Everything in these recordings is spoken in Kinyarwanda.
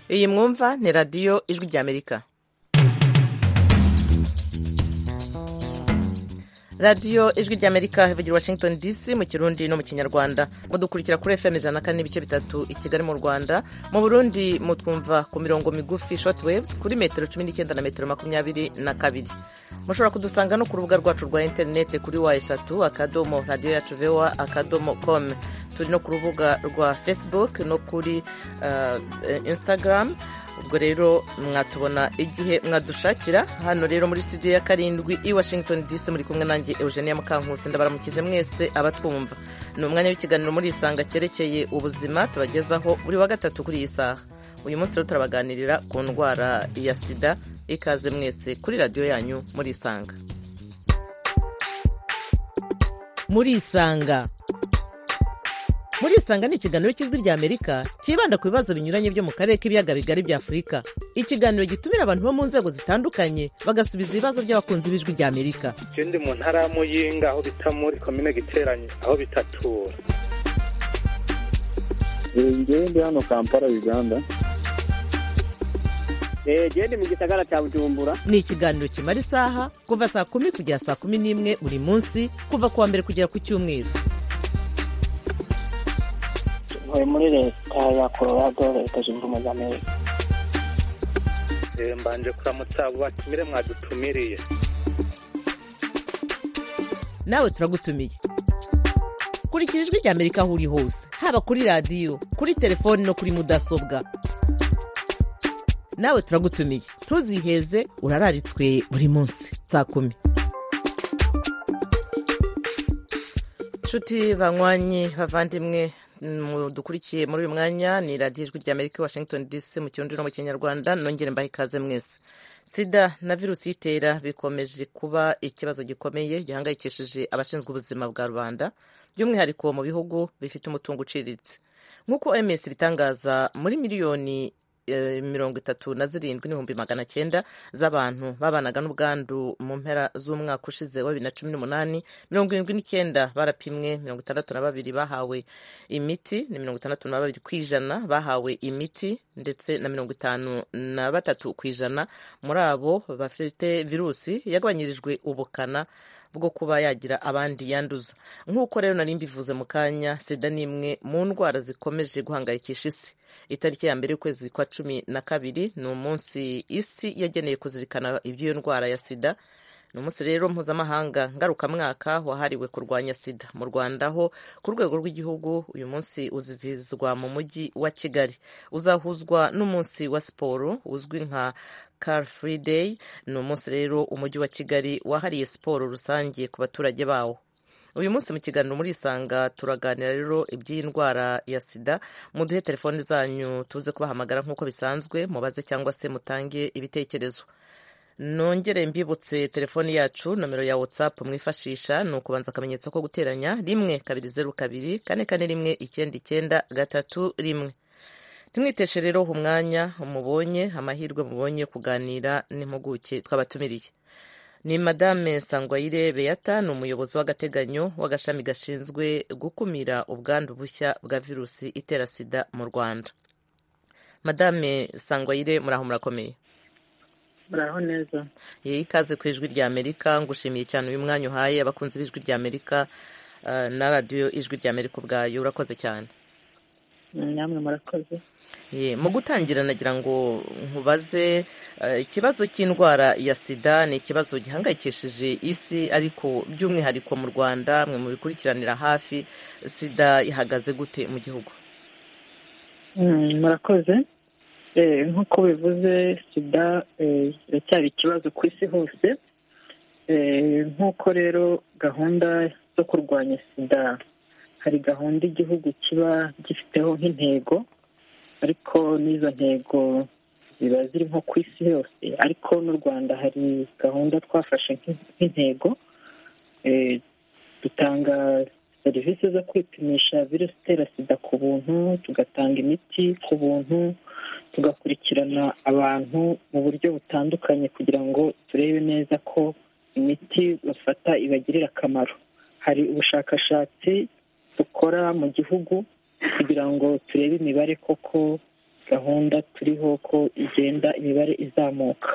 iyi mwumva ni radiyo ijwi ry'amerika radiyo ijwi ry'amerika ivugira washington dc mu kirundi no mu kinyarwanda mudukurikira kuri fm ijana na kane n'ibice bitatu i kigali mu rwanda mu burundi mutwumva ku mirongo migufi short waves kuri metero cumi n'icyenda na metero makumyabiri na kabiri mushobora kudusanga no ku rubuga rwacu rwa interinete kuri wa eshatu akadomo radiyo yacu voa akadomo com turi no ku rubuga rwa facebook no kuri uh, instagram ubwo rero mwatubona igihe mwadushakira hano rero muri studio ya karindwi i washington dc muri kumwe nanjye eugenia mukankusi ndabaramukije mwese abatwumva ni umwanya w'ikiganiro muri isanga cyerekeye ubuzima tubagezaho buri wa gatatu kuri iyi saha uyu munsi rero turabaganirira ku ndwara ya sida ikaze mwese kuri radiyo yanyu muri isanga muri isanga muri isanga ni ikiganiro cy'ijwi ry'amerika cyibanda ku bibazo binyuranye byo mu karere k'ibiyaga bigari bya afurika ikiganiro gitumira abantu bo mu nzego zitandukanye bagasubiza ibibazo by'abakunzi b'ijwi ry'amerika ikindi mu ntara ya muyinga aho bita muri komine giteranye aho bitatura njyewe ndi hano kampala uganda genda mu gisagara cya bujumbura ni ikiganiro kimara isaha kuva saa kumi kugera saa kumi n'imwe buri munsi kuva ku wa mbere kugera ku cyumweru ntuye muri leta ya colorado leta zunze ubumwe za amerika mbanje kuramutsa abo batumire mwadutumiriye nawe turagutumiye kurikira ijwi ry'amerika aho uri hose haba kuri radiyo kuri telefoni no kuri mudasobwa nawe turagutumiye ntuziheze urararitswe buri munsi saa kumi nshuti banywanyi bavandimwe dukurikiye muri uyu mwanya ni radiyo ijwi ry'amerika washington dc mu kirundi no mu kinyarwanda nongere mbahe ikaze mwese sida na virusi itera bikomeje kuba ikibazo gikomeye gihangayikishije abashinzwe ubuzima bwa rubanda by'umwihariko mu bihugu bifite umutungo uciriritse nk'uko ms bitangaza muri miliyoni mirongo itatu na zirindwi n'ibihumbi magana cyenda z'abantu babanaga n'ubwandu mu mpera z'umwaka ushize wa bibiri na cumi n'umunani mirongo irindwi n'icyenda barapimwe mirongo itandatu na babiri bahawe imiti ni mirongo itandatu na babiri ku ijana bahawe imiti ndetse na mirongo itanu na batatu ku ijana muri abo bafite virusi yagabanyirijwe ubukana bwo kuba yagira abandi yanduza nk'uko rero nari mbivuze mu kanya sida ni imwe mu ndwara zikomeje guhangayikisha isi itariki ya mbere y'ukwezi kwa cumi na kabiri ni umunsi isi yageneye kuzirikana iby'iyo ndwara ya sida ni umunsi rero mpuzamahanga ngarukamwaka wahariwe kurwanya sida mu rwanda ho ku rwego rw'igihugu uyu munsi uzizihizwa mu mujyi wa kigali uzahuzwa n'umunsi wa siporo uzwi nka car free day ni umunsi rero umujyi wa kigali wahariye siporo rusange ku baturage bawo uyu munsi mu kiganiro muri isanga turaganira rero iby'iyi ndwara ya sida muduhe telefoni zanyu tuze kubahamagara nk'uko bisanzwe mubaze cyangwa se mutange ibitekerezo nongere mbibutse telefoni yacu nomero ya watsapu mwifashisha ni ukubanza akamenyetso ko guteranya rimwe kabiri zeru kabiri kane kane rimwe icyenda icyenda gatatu rimwe ntimwiteshe rero umwanya mubonye amahirwe mubonye kuganira n'impuguke twabatumiriye ni madame sangwayire beyata ni umuyobozi w'agateganyo w'agashami gashinzwe gukumira ubwandu bushya bwa virusi itera sida mu rwanda madame sangwayire muraho murakomeye muraho neza yewe ikaze ku ijwi rya amerika ngushimiye cyane uyu mwanya uhaye abakunzi b'ijwi rya amerika na radiyo ijwi rya amerika ubwayo urakoze cyane namwe murakoze mu gutangira nagira ngo nkubaze ikibazo cy'indwara ya sida ni ikibazo gihangayikishije isi ariko by'umwihariko mu rwanda mwe mu bikurikiranira hafi sida ihagaze gute mu gihugu murakoze nk'uko bivuze sida iracyari ikibazo ku isi hose nk'uko rero gahunda zo kurwanya sida hari gahunda igihugu kiba gifiteho nk'intego ariko n'izo ntego ziba ziri nko ku isi yose ariko n'u rwanda hari gahunda twafashe nk'intego dutanga serivisi zo kwipimisha virusi itera sida ku buntu tugatanga imiti ku buntu tugakurikirana abantu mu buryo butandukanye kugira ngo turebe neza ko imiti bafata ibagirira akamaro hari ubushakashatsi dukora mu gihugu kugira ngo turebe imibare koko gahunda turiho ko igenda imibare izamuka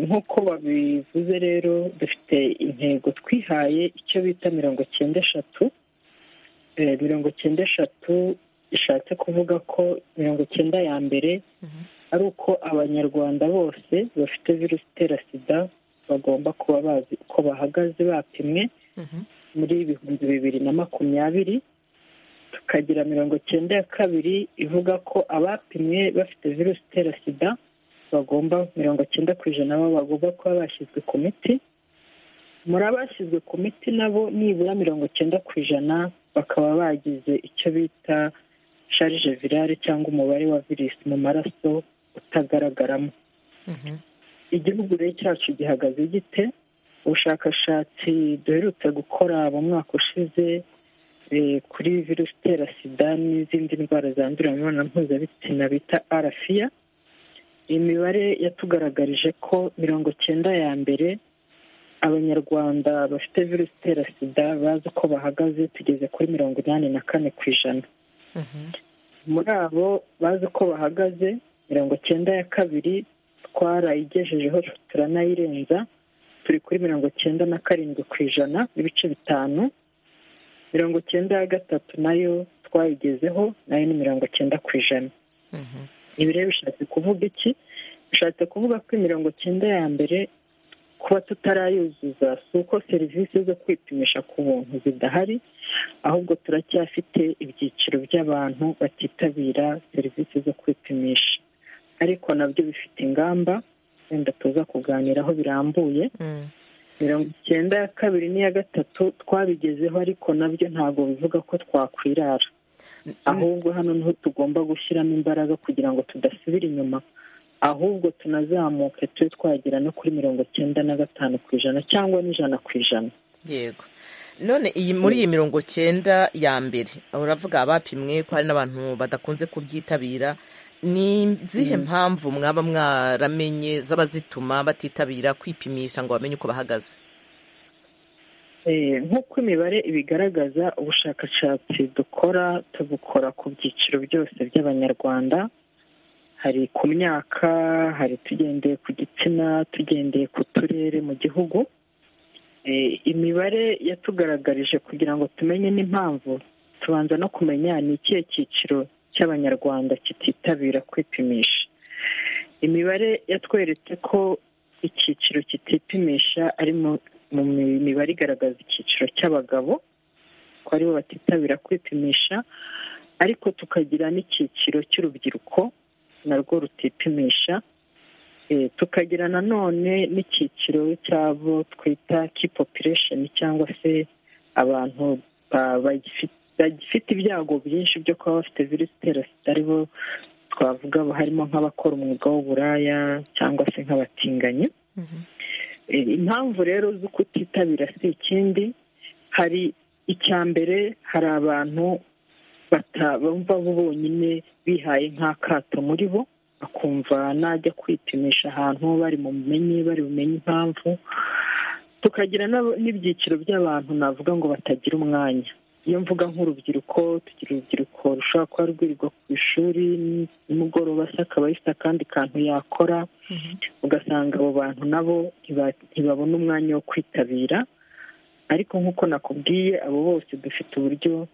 nk'uko babivuze rero dufite intego twihaye icyo bita mirongo cyenda eshatu mirongo cyenda eshatu ishatse kuvuga ko mirongo cyenda ya mbere ari uko abanyarwanda bose bafite virusi itera sida bagomba kuba bazi uko bahagaze bapimwe muri ibihumbi bibiri na makumyabiri tukagira mirongo cyenda ya kabiri ivuga ko abapimwe bafite virusi itera sida bagomba mirongo cyenda ku ijana nabo bagomba kuba bashyizwe ku miti muri abashyizwe ku miti nabo nibura mirongo cyenda ku ijana bakaba bagize icyo bita sharije virale cyangwa umubare wa virusi mu maraso utagaragaramo igihugu rero cyacu gihagaze gite ubushakashatsi duherutse gukora mu mwaka ushize kuri virusi itera sida n'izindi ndwara zandurira mu mibonano mpuzabitsina bita arafiya imibare yatugaragarije ko mirongo cyenda ya mbere abanyarwanda bafite virusi itera sida bazi uko bahagaze tugeze kuri mirongo inani na kane ku ijana muri abo bazi uko bahagaze mirongo cyenda ya kabiri twarayigejejeho turanayirenza turi kuri mirongo cyenda na karindwi ku ijana n'ibice bitanu mirongo cyenda ya gatatu nayo twayigezeho nayo ni mirongo cyenda ku ijana ibi rero bishatse kuvuga iki bishatse kuvuga ko imirongo cyenda ya mbere kuba tutarayuzuza si uko serivisi zo kwipimisha ku buntu zidahari ahubwo turacyafite ibyiciro by'abantu batitabira serivisi zo kwipimisha ariko nabyo bifite ingamba wenda tuza kuganiraho birambuye mirongo icyenda ya kabiri n'iya gatatu twabigezeho ariko nabyo ntabwo bivuga ko twakwirara ahubwo hano niho tugomba gushyiramo imbaraga kugira ngo tudasubira inyuma ahubwo tunazamuke tube twagera no kuri mirongo cyenda na gatanu ku ijana cyangwa n'ijana ku ijana yego none iyi muri iyi mirongo cyenda ya mbere uravuga abapimwe ko hari n'abantu badakunze kubyitabira ni izihe mpamvu mwaba mwaramenye zaba zituma batitabira kwipimisha ngo bamenye uko bahagaze nk'uko imibare ibigaragaza ubushakashatsi dukora tubukora ku byiciro byose by'abanyarwanda hari ku myaka hari tugendeye ku gitsina tugendeye ku turere mu gihugu imibare yatugaragarije kugira ngo tumenye n'impamvu tubanza no kumenya ni ikihe cyiciro cy'abanyarwanda kititabira kwipimisha imibare yatweretse ko icyiciro kitipimisha ari mu mu mibare igaragaza icyiciro cy'abagabo ko aribo batitabira kwipimisha ariko tukagira n'icyiciro cy'urubyiruko narwo rutipimisha tukagira nanone n'icyiciro cy'abo twita kipopulesheni cyangwa se abantu bagifite ibyago byinshi byo kuba bafite virusi itera sida aribo twavuga harimo nk'abakora umwuga w'uburaya cyangwa se nk'abatinganyi impamvu rero zo kutitabira si ikindi hari icya mbere hari abantu bumva bo bonyine bihaye nk'akato muri bo bakumva najya kwipimisha ahantu bari mu bumenyi bari bumenye impamvu tukagira n'ibyiciro by'abantu navuga ngo batagira umwanya iyo mvuga nk'urubyiruko tugira urubyiruko rushobora kuba rwirirwa ku ishuri nimugoroba se akaba afite akandi kantu yakora ugasanga abo bantu nabo ntibabona umwanya wo kwitabira ariko nk'uko nakubwiye abo bose dufite uburyo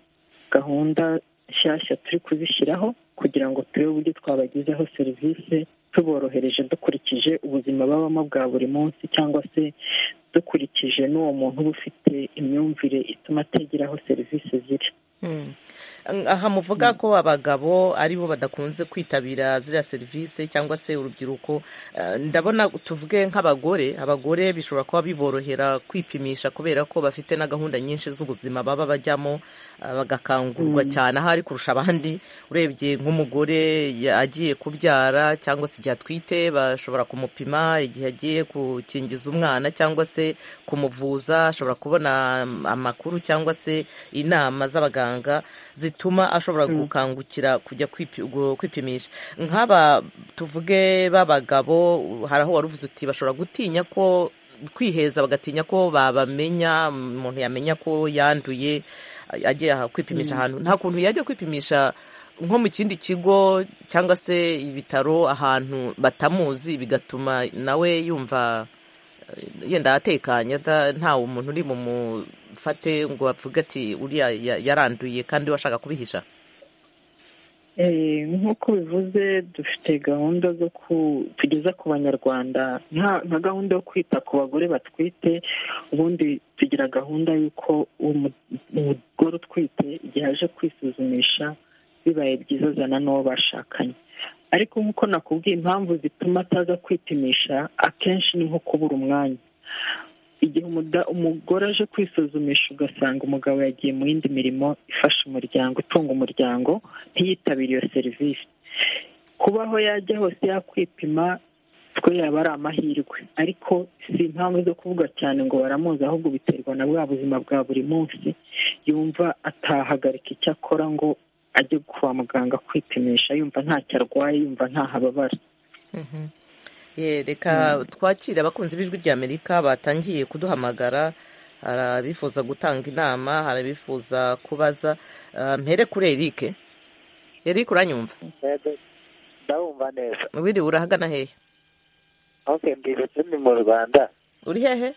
gahunda nshyashya turi kuzishyiraho kugira ngo turebe uburyo twabagezaho serivisi tuborohereje dukurikije ubuzima babamo bwa buri munsi cyangwa se dukurikije n'uwo muntu uba ufite imyumvire ituma ategeraho serivisi ziri aha muvuga ko abagabo aribo badakunze kwitabira ziriya serivisi cyangwa se urubyiruko ndabona tuvuge nk'abagore abagore bishobora kuba biborohera kwipimisha kubera ko bafite na gahunda nyinshi z'ubuzima baba bajyamo bagakangurwa cyane ahari kurusha abandi urebye nk'umugore agiye kubyara cyangwa se igihe atwite bashobora kumupima igihe agiye gukingiza umwana cyangwa se kumuvuza ashobora kubona amakuru cyangwa se inama z'abaganga zituma ashobora gukangukira kujya kwipimisha nk'aba tuvuge b'abagabo hari aho wari uvuze uti bashobora gutinya ko kwiheza bagatinya ko babamenya umuntu yamenya ko yanduye agiye kwipimisha ahantu nta kuntu yajya kwipimisha nko mu kindi kigo cyangwa se ibitaro ahantu batamuzi bigatuma nawe yumva eh, yenda atekanye ata- ntawe umuntu uri mumufate ngo avuge ati uriya ya- yaranduye kandi washaka kubihisha Eh, nk'uko bivuze dufite gahunda zo ku- tugeza ku banyarwanda nka nka gahunda yo kwita ku bagore batwite ubundi tugira gahunda y'uko umu- umugore utwite igihe aje kwisuzumisha bibaye byiza azana n'uwo bashakanye ariko nk'uko nakubwiye impamvu zituma ataza kwipimisha akenshi ni nko kubura umwanya igihe umuda- umugore aje kwisuzumisha ugasanga umugabo yagiye mu yindi mirimo ifasha umuryango itunga umuryango ntiyitabire iyo serivisi kubaho yajya hose yakwipima twe yaba ari amahirwe ariko si impamvu zo kuvuga cyane ngo baramuzi ahubwo biterwa na bwa buzima bwa buri munsi yumva atahagarika icyo akora ngo ajye kwa muganga kwipimisha yumva ntacyo arwaye yumva ntahababara Ye, reka twakire abakunzi b'ijwi ry'amerika batangiye kuduhamagara hari abifuza gutanga inama hari abifuza kubaza Ah, mpere kuri erike erike uranyumva ndabumva neza wiriwe urahagana hehe okay mbibutse ni mu rwanda uri hehe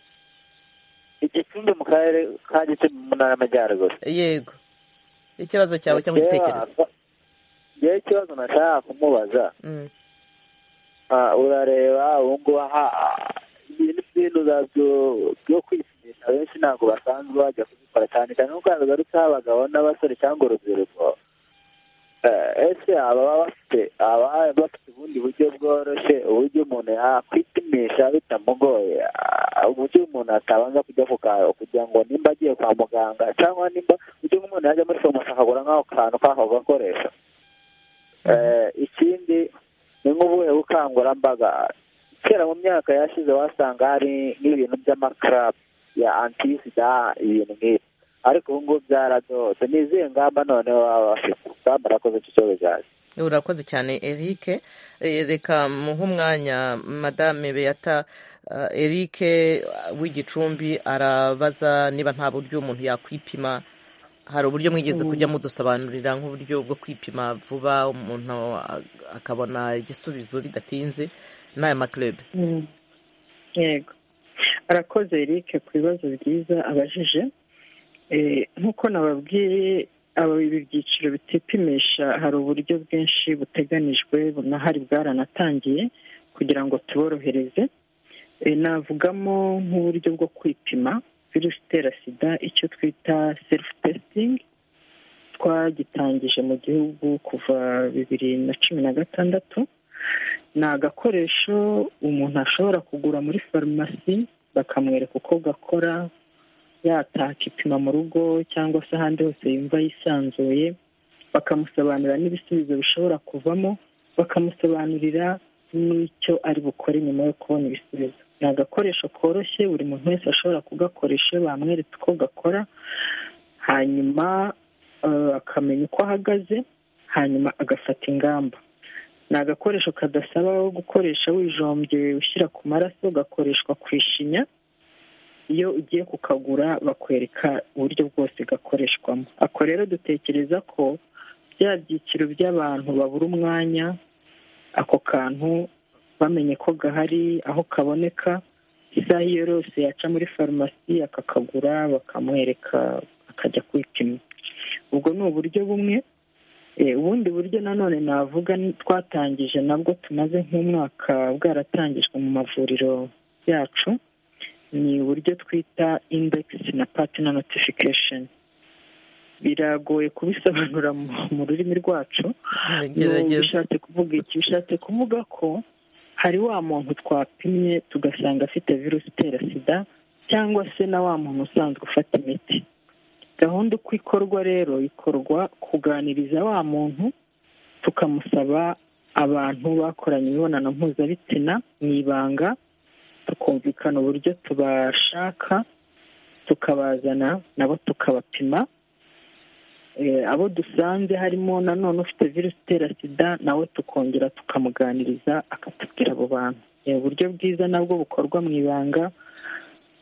igicumbi mu karere ka gicumbi mu ntara y'amajyaruguru yego ikibazo cyawe cyangwa igitekerezo yewe ikibazo nashaka kumubaza Mm. Ah, urareba ubungubu aha ibintu by'ibintu zabyo- byo kwisimisha benshi ntabwo basanzwe bajya kubikora cyane cyane nk'uko bigarutseho abagabo n'abasore cyangwa urubyiruko Eh, ese aba baba bafite aba bafite ubundi buryo bworoshye uburyo umuntu yakwipimisha bitamugoye ah, uburyo umuntu atabanza kujya ku ka- kugira ngo nimba agiye kwa muganga cyangwa nimba uburyo nk'umuntu yajya muri farumasi akagura nk'ako kantu k'ako gakoresho Eh, ikindi ni nk'ubuhe bukangurambaga kera mu myaka yashize wasanga hari n'ibintu by'amakarabu ya antisida ibintu nk'ibi ariko ubu ngubu byaradose ni izihe ngamba none baba bafite ngamba arakoze icyo kibazo cyaje urakoze cyane erike Eh, reka muhe umwanya madame beyata Ah, erike ah, w'igicumbi arabaza niba nta buryo umuntu yakwipima hari uburyo mwigeze kujya mudusobanurira nk'uburyo bwo kwipima vuba umuntu ah, akabona igisubizo bidatinze n'aya makurebe Mm. yego arakoze Eric ku bibazo byiza abajije Eh, nk'uko nababwiye aba ibi byiciro bitipimisha hari uburyo bwinshi buteganijwe bunahari bwaranatangiye kugira ngo tuborohereze Eh, navugamo nk'uburyo bwo kwipima virusi itera sida icyo twita serufu testingi twagitangije mu gihugu kuva bibiri na cumi na gatandatu ni agakoresho umuntu ashobora kugura muri farumasi bakamwereka uko gakora yataha akipima mu rugo cyangwa se ahandi hose yumva yisanzuye bakamusobanurira n'ibisubizo bishobora kuvamo bakamusobanurira n'icyo ari bukore nyuma yo kubona ibisubizo ni agakoresho koroshye buri muntu wese ashobora kugakoresha iyo bamweretse uko gakora hanyuma eh, akamenya uko ahagaze hanyuma agafata ingamba ni agakoresho kadasaba wo gukoresha wijombye ushyira ku maraso gakoreshwa ku ishinya iyo ugiye kukagura bakwereka uburyo bwose gakoreshwamo ako rero dutekereza ko bya byiciro by'abantu babura umwanya ako kantu bamenye ko gahari aho kaboneka isaha iyo yose yaca muri farumasi akakagura bakamwereka akajya kwipima ubwo ni uburyo bumwe Eh, ubundi buryo nanone navuga ni- twatangije nabwo tumaze nk'umwaka bwaratangijwe mu mavuriro yacu ni uburyo twita indekisi na patina notification biragoye kubisobanura mu- mu rurimi rwacu n'ubu gerageza bishatse kuvuga iki bishatse kuvuga ko hari wa muntu twapimye tugasanga afite virusi itera sida cyangwa se na wa muntu usanzwe ufata imiti gahunda uko ikorwa rero ikorwa kuganiriza wa muntu tukamusaba abantu bakoranye imibonano mpuzabitsina mu ibanga tukumvikana uburyo tubashaka tukabazana nabo tukabapima Eh, abo dusanze harimo nanone ufite virusi itera sida nawe tukongera tukamuganiriza akatubwira abo bantu ni uburyo bwiza nabwo bukorwa mu ibanga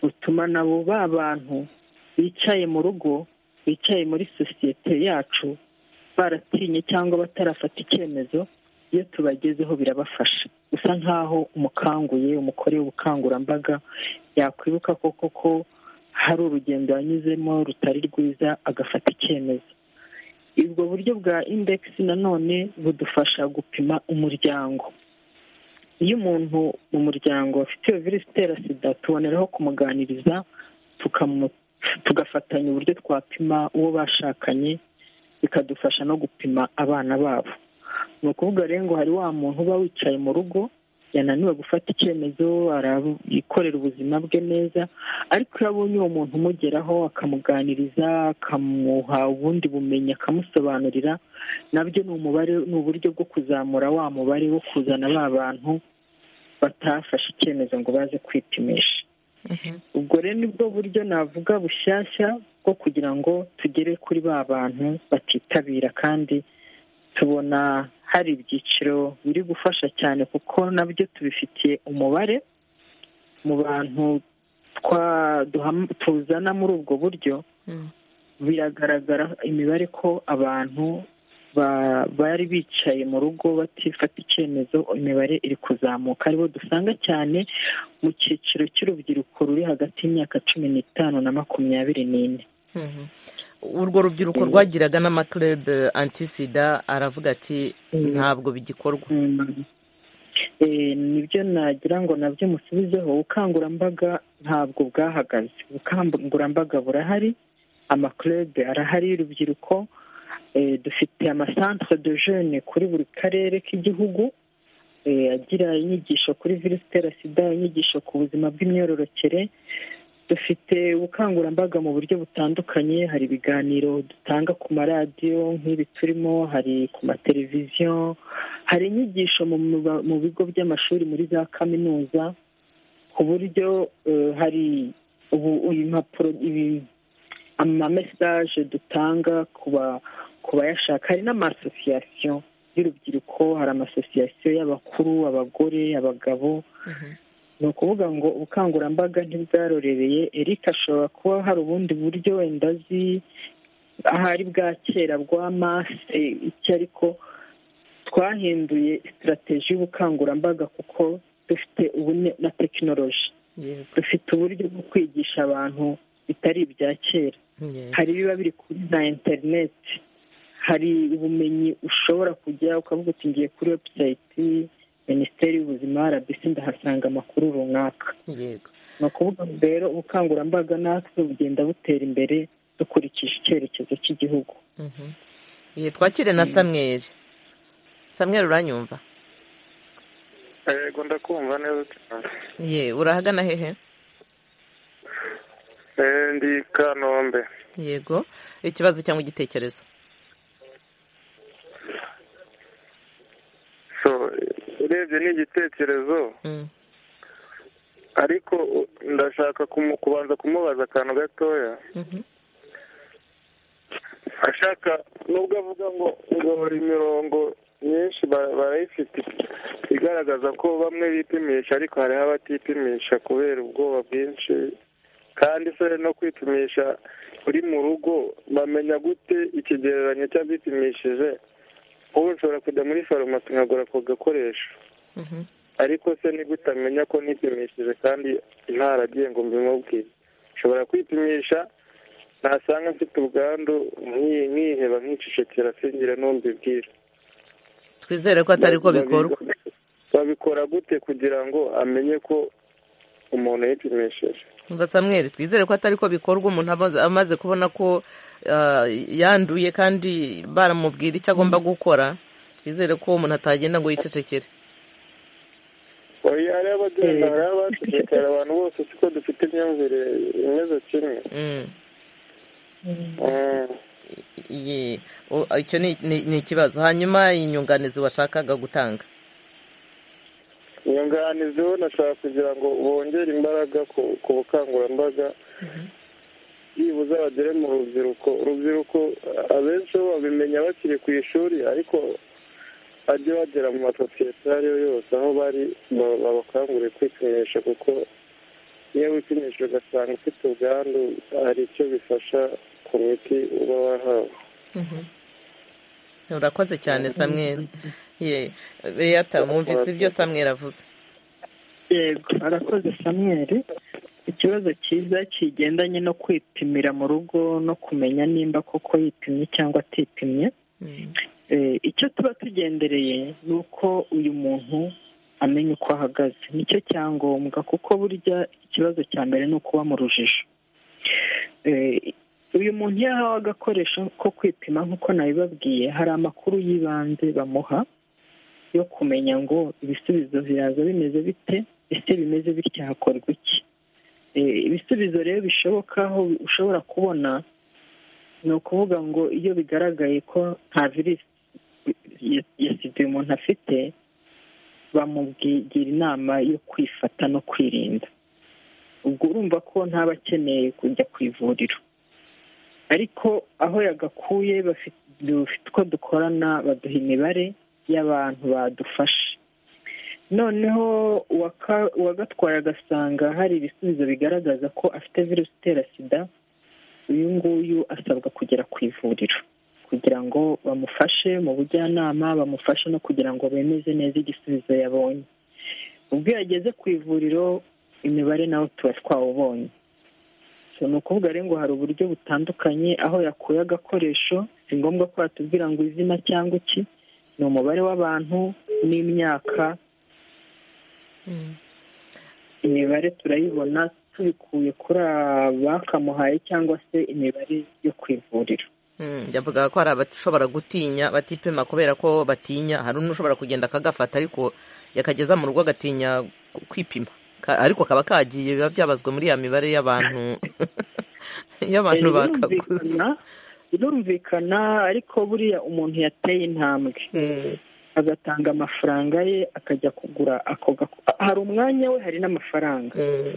butuma nabo ba bantu bicaye mu rugo bicaye muri sosiyete yacu baratinye cyangwa batarafata icyemezo iyo tubagezeho birabafasha usa nk'aho umukanguye umukoreye ubukangurambaga yakwibuka koko ko hari urugendo yanyuzemo rutari rwiza agafata icyemezo ubwo buryo bwa indekisi nanone budufasha gupima umuryango iyo umuntu mu muryango afite iyo virusi itera sida tuboneraho kumuganiriza tugafatanya uburyo twapima uwo bashakanye bikadufasha no gupima abana babo ni ukuvuga rero ngo hari wa muntu uba wicaye mu rugo yananiwe gufata icyemezo arabikorera ubuzima bwe neza ariko iyo abonye uwo muntu umugeraho akamuganiriza akamuha ubundi bumenyi akamusobanurira nabyo ni umubare ni uburyo bwo kuzamura wa mubare wo kuzana ba bantu batafashe icyemezo ngo baze kwipimisha ubwo rero nibwo buryo navuga bushyashya bwo kugira ngo tugere kuri ba bantu batitabira kandi tubona hari ibyiciro biri gufasha cyane kuko nabyo tubifitiye umubare mu bantu tuzana muri ubwo buryo biragaragara imibare ko abantu bari bicaye mu rugo batifata icyemezo imibare iri kuzamuka aribo dusanga cyane mu cyiciro cy'urubyiruko ruri hagati y'imyaka cumi n'itanu na makumyabiri n'ine urwo rubyiruko rwagiraga n'amakurebe antisida aravuga ati ntabwo bigikorwa nibyo nagira ngo nabyo musubizeho ubukangurambaga ntabwo bwahagaze ubukangurambaga burahari amakurebe arahari y'urubyiruko dufite amasantere de jene kuri buri karere k'igihugu agira inyigisho kuri virusi itera sida inyigisho ku buzima bw'imyororokere dufite ubukangurambaga mu buryo butandukanye hari ibiganiro dutanga ku maradiyo nk'ibi turimo hari ku mateleviziyo hari inyigisho mu bigo by'amashuri muri za kaminuza ku buryo hari impapuro amamesaje dutanga ku bayashaka hari n'amasosiyasiyo y'urubyiruko hari amasosiyasiyo y'abakuru abagore abagabo ni ukuvuga ngo ubukangurambaga ntibwarorereye Eric ashobora kuba hari ubundi buryo wenda azi ahari bwa kera bwa mase iki ariko twahinduye sitarategi y'ubukangurambaga kuko dufite ubu na tekinoloji dufite uburyo bwo kwigisha abantu bitari ibya kera hari ibiba biri kuri za interineti hari ubumenyi ushobora kujya ukavuga uti ngiye kuri webusayiti minisiteri y'ubuzima rbc ndahasanga amakuru runaka ni ukuvuga ngo rero ubukangurambaga natwe bugenda butera imbere dukurikije icyerekezo cy'igihugu twakire na samweri samweri uranyumva yego ndakumva neza cyane ye urahagana hehe ndi kanombe yego ikibazo cyangwa igitekerezo urebye ni igitekerezo ariko ndashaka kubanza kumubaza akantu gatoya ashaka nubwo avuga ngo ngo buri imirongo myinshi barayifite igaragaza ko bamwe bipimisha ariko hariho abatipimisha kubera ubwoba bwinshi kandi se no kwipimisha uri mu rugo bamenya gute ikigereranyo cy'abipimishije wowe ushobora kujya muri farumasi nkagura ako gakoresho ariko se nigute amenya ko nipimishije kandi ntaragiye ngo mbimubwire nshobora kwipimisha nasanga mfite ubwandu nkiheba nkicecekera singire n'umbibwira twizere ko atari ko bikorwa babikora gute kugira ngo amenye ko umuntu yipimishije samweri twizere ko atari ko bikorwa umuntu amaze kubona ko yanduye kandi baramubwira icyo agomba gukora twizere ko umuntu atagenda ngo yicecekere oya hariho abagenda hariho abacecekera abantu bose siko dufite imyumvire imeze kimwe icyo ni ikibazo hanyuma inyunganizi washakaga gutanga inyunganizi we nashaka kugira ngo bongere imbaraga ku bukangurambaga byibuze bagere mu rubyiruko urubyiruko abenshi bo babimenya bakiri ku ishuri ariko bajye bagera mu masosiyete ayo ari yo yose aho bari babakangurire kwipimisha kuko iyo wipimisha ugasanga ufite ubwandu hari icyo bifasha ku miti uba wahawe urakoze cyane samwera ye beyata mwumvise ibyo samwera avuze yego arakoze samweri ikibazo cyiza kigendanye no kwipimira mu rugo no kumenya nimba koko yipimye cyangwa atipimye Mm. icyo tuba tugendereye ni uko uyu muntu amenya uko ahagaze nicyo cyangombwa kuko burya ikibazo cya mbere ni ukuba mu rujijo Eh, uyu muntu iyo ahawe agakoresho ko kwipima nk'uko nabibabwiye hari amakuru y'ibanze bamuha yo kumenya ngo ibisubizo biraza bimeze bite ese bimeze bitya hakorwa iki Eh, ibisubizo rero bishoboka aho ushobora kubona ni ukuvuga ngo iyo bigaragaye ko nta virusi ya- ya sida uyu muntu afite bamugira inama yo kwifata no kwirinda ubwo urumva ko ntaba akeneye kujya ku ivuriro ariko aho yagakuye bafite dufite uko dukorana baduha imibare y'abantu badufashe noneho uwaka- uwagatwaye agasanga hari ibisubizo bigaragaza ko afite virusi itera sida uyu nguyu asabwa kugera ku ivuriro kugira ngo bamufashe mu bujyanama bamufashe no kugira ngo bemeze neza igisubizo yabonye ubwo iyo ageze ku ivuriro imibare nawe tuba twawubonye So, ni ukuvuga rero ngo hari uburyo butandukanye aho yakuye agakoresho si ngombwa ko batubwira ngo izina cyangwa iki ni umubare w'abantu n'imyaka Mm. imibare turayibona tubikuye kuri abakamuhaye cyangwa se imibare yo ku ivuriro Mm, yavugaga ko hari abashobora gutinya batipima kubera ko batinya hari n'ushobora kugenda akagafata ariko yakageza mu rugo agatinya ku- kwipima Ka- ariko kaba kagiye biba byabazwe muri ya mibare y'abantu y'abantu bakaguze birumvikana birumvikana ariko buriya umuntu yateye intambwe Mm, agatanga amafaranga ye akajya kugura ako gako- hari umwanya we hari n'amafaranga mm,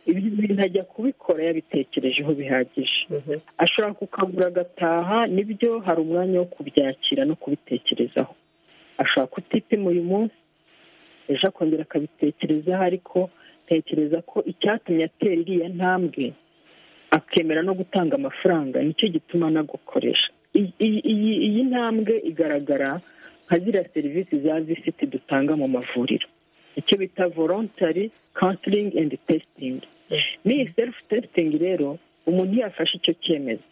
ibyo bintu ajya kubikora yabitekerejeho bihagije mhm. ashobora kukagura agataha nibyo hari umwanya wo kubyakira no kubitekerezaho ashobora kutipima uyu munsi ejo akongera akabitekerezaho ariko tekereza ko icyatumye atera iriya ntambwe akemera no gutanga amafaranga nicyo gituma anagukoresha I- iyi- iyi- iyi ntambwe igaragara nka ziriya serivisi za visiti dutanga mu mavuriro icyo bita volontary counseling and testing n'iyi self testing rero umuntu iyo yafashe icyo cyemezo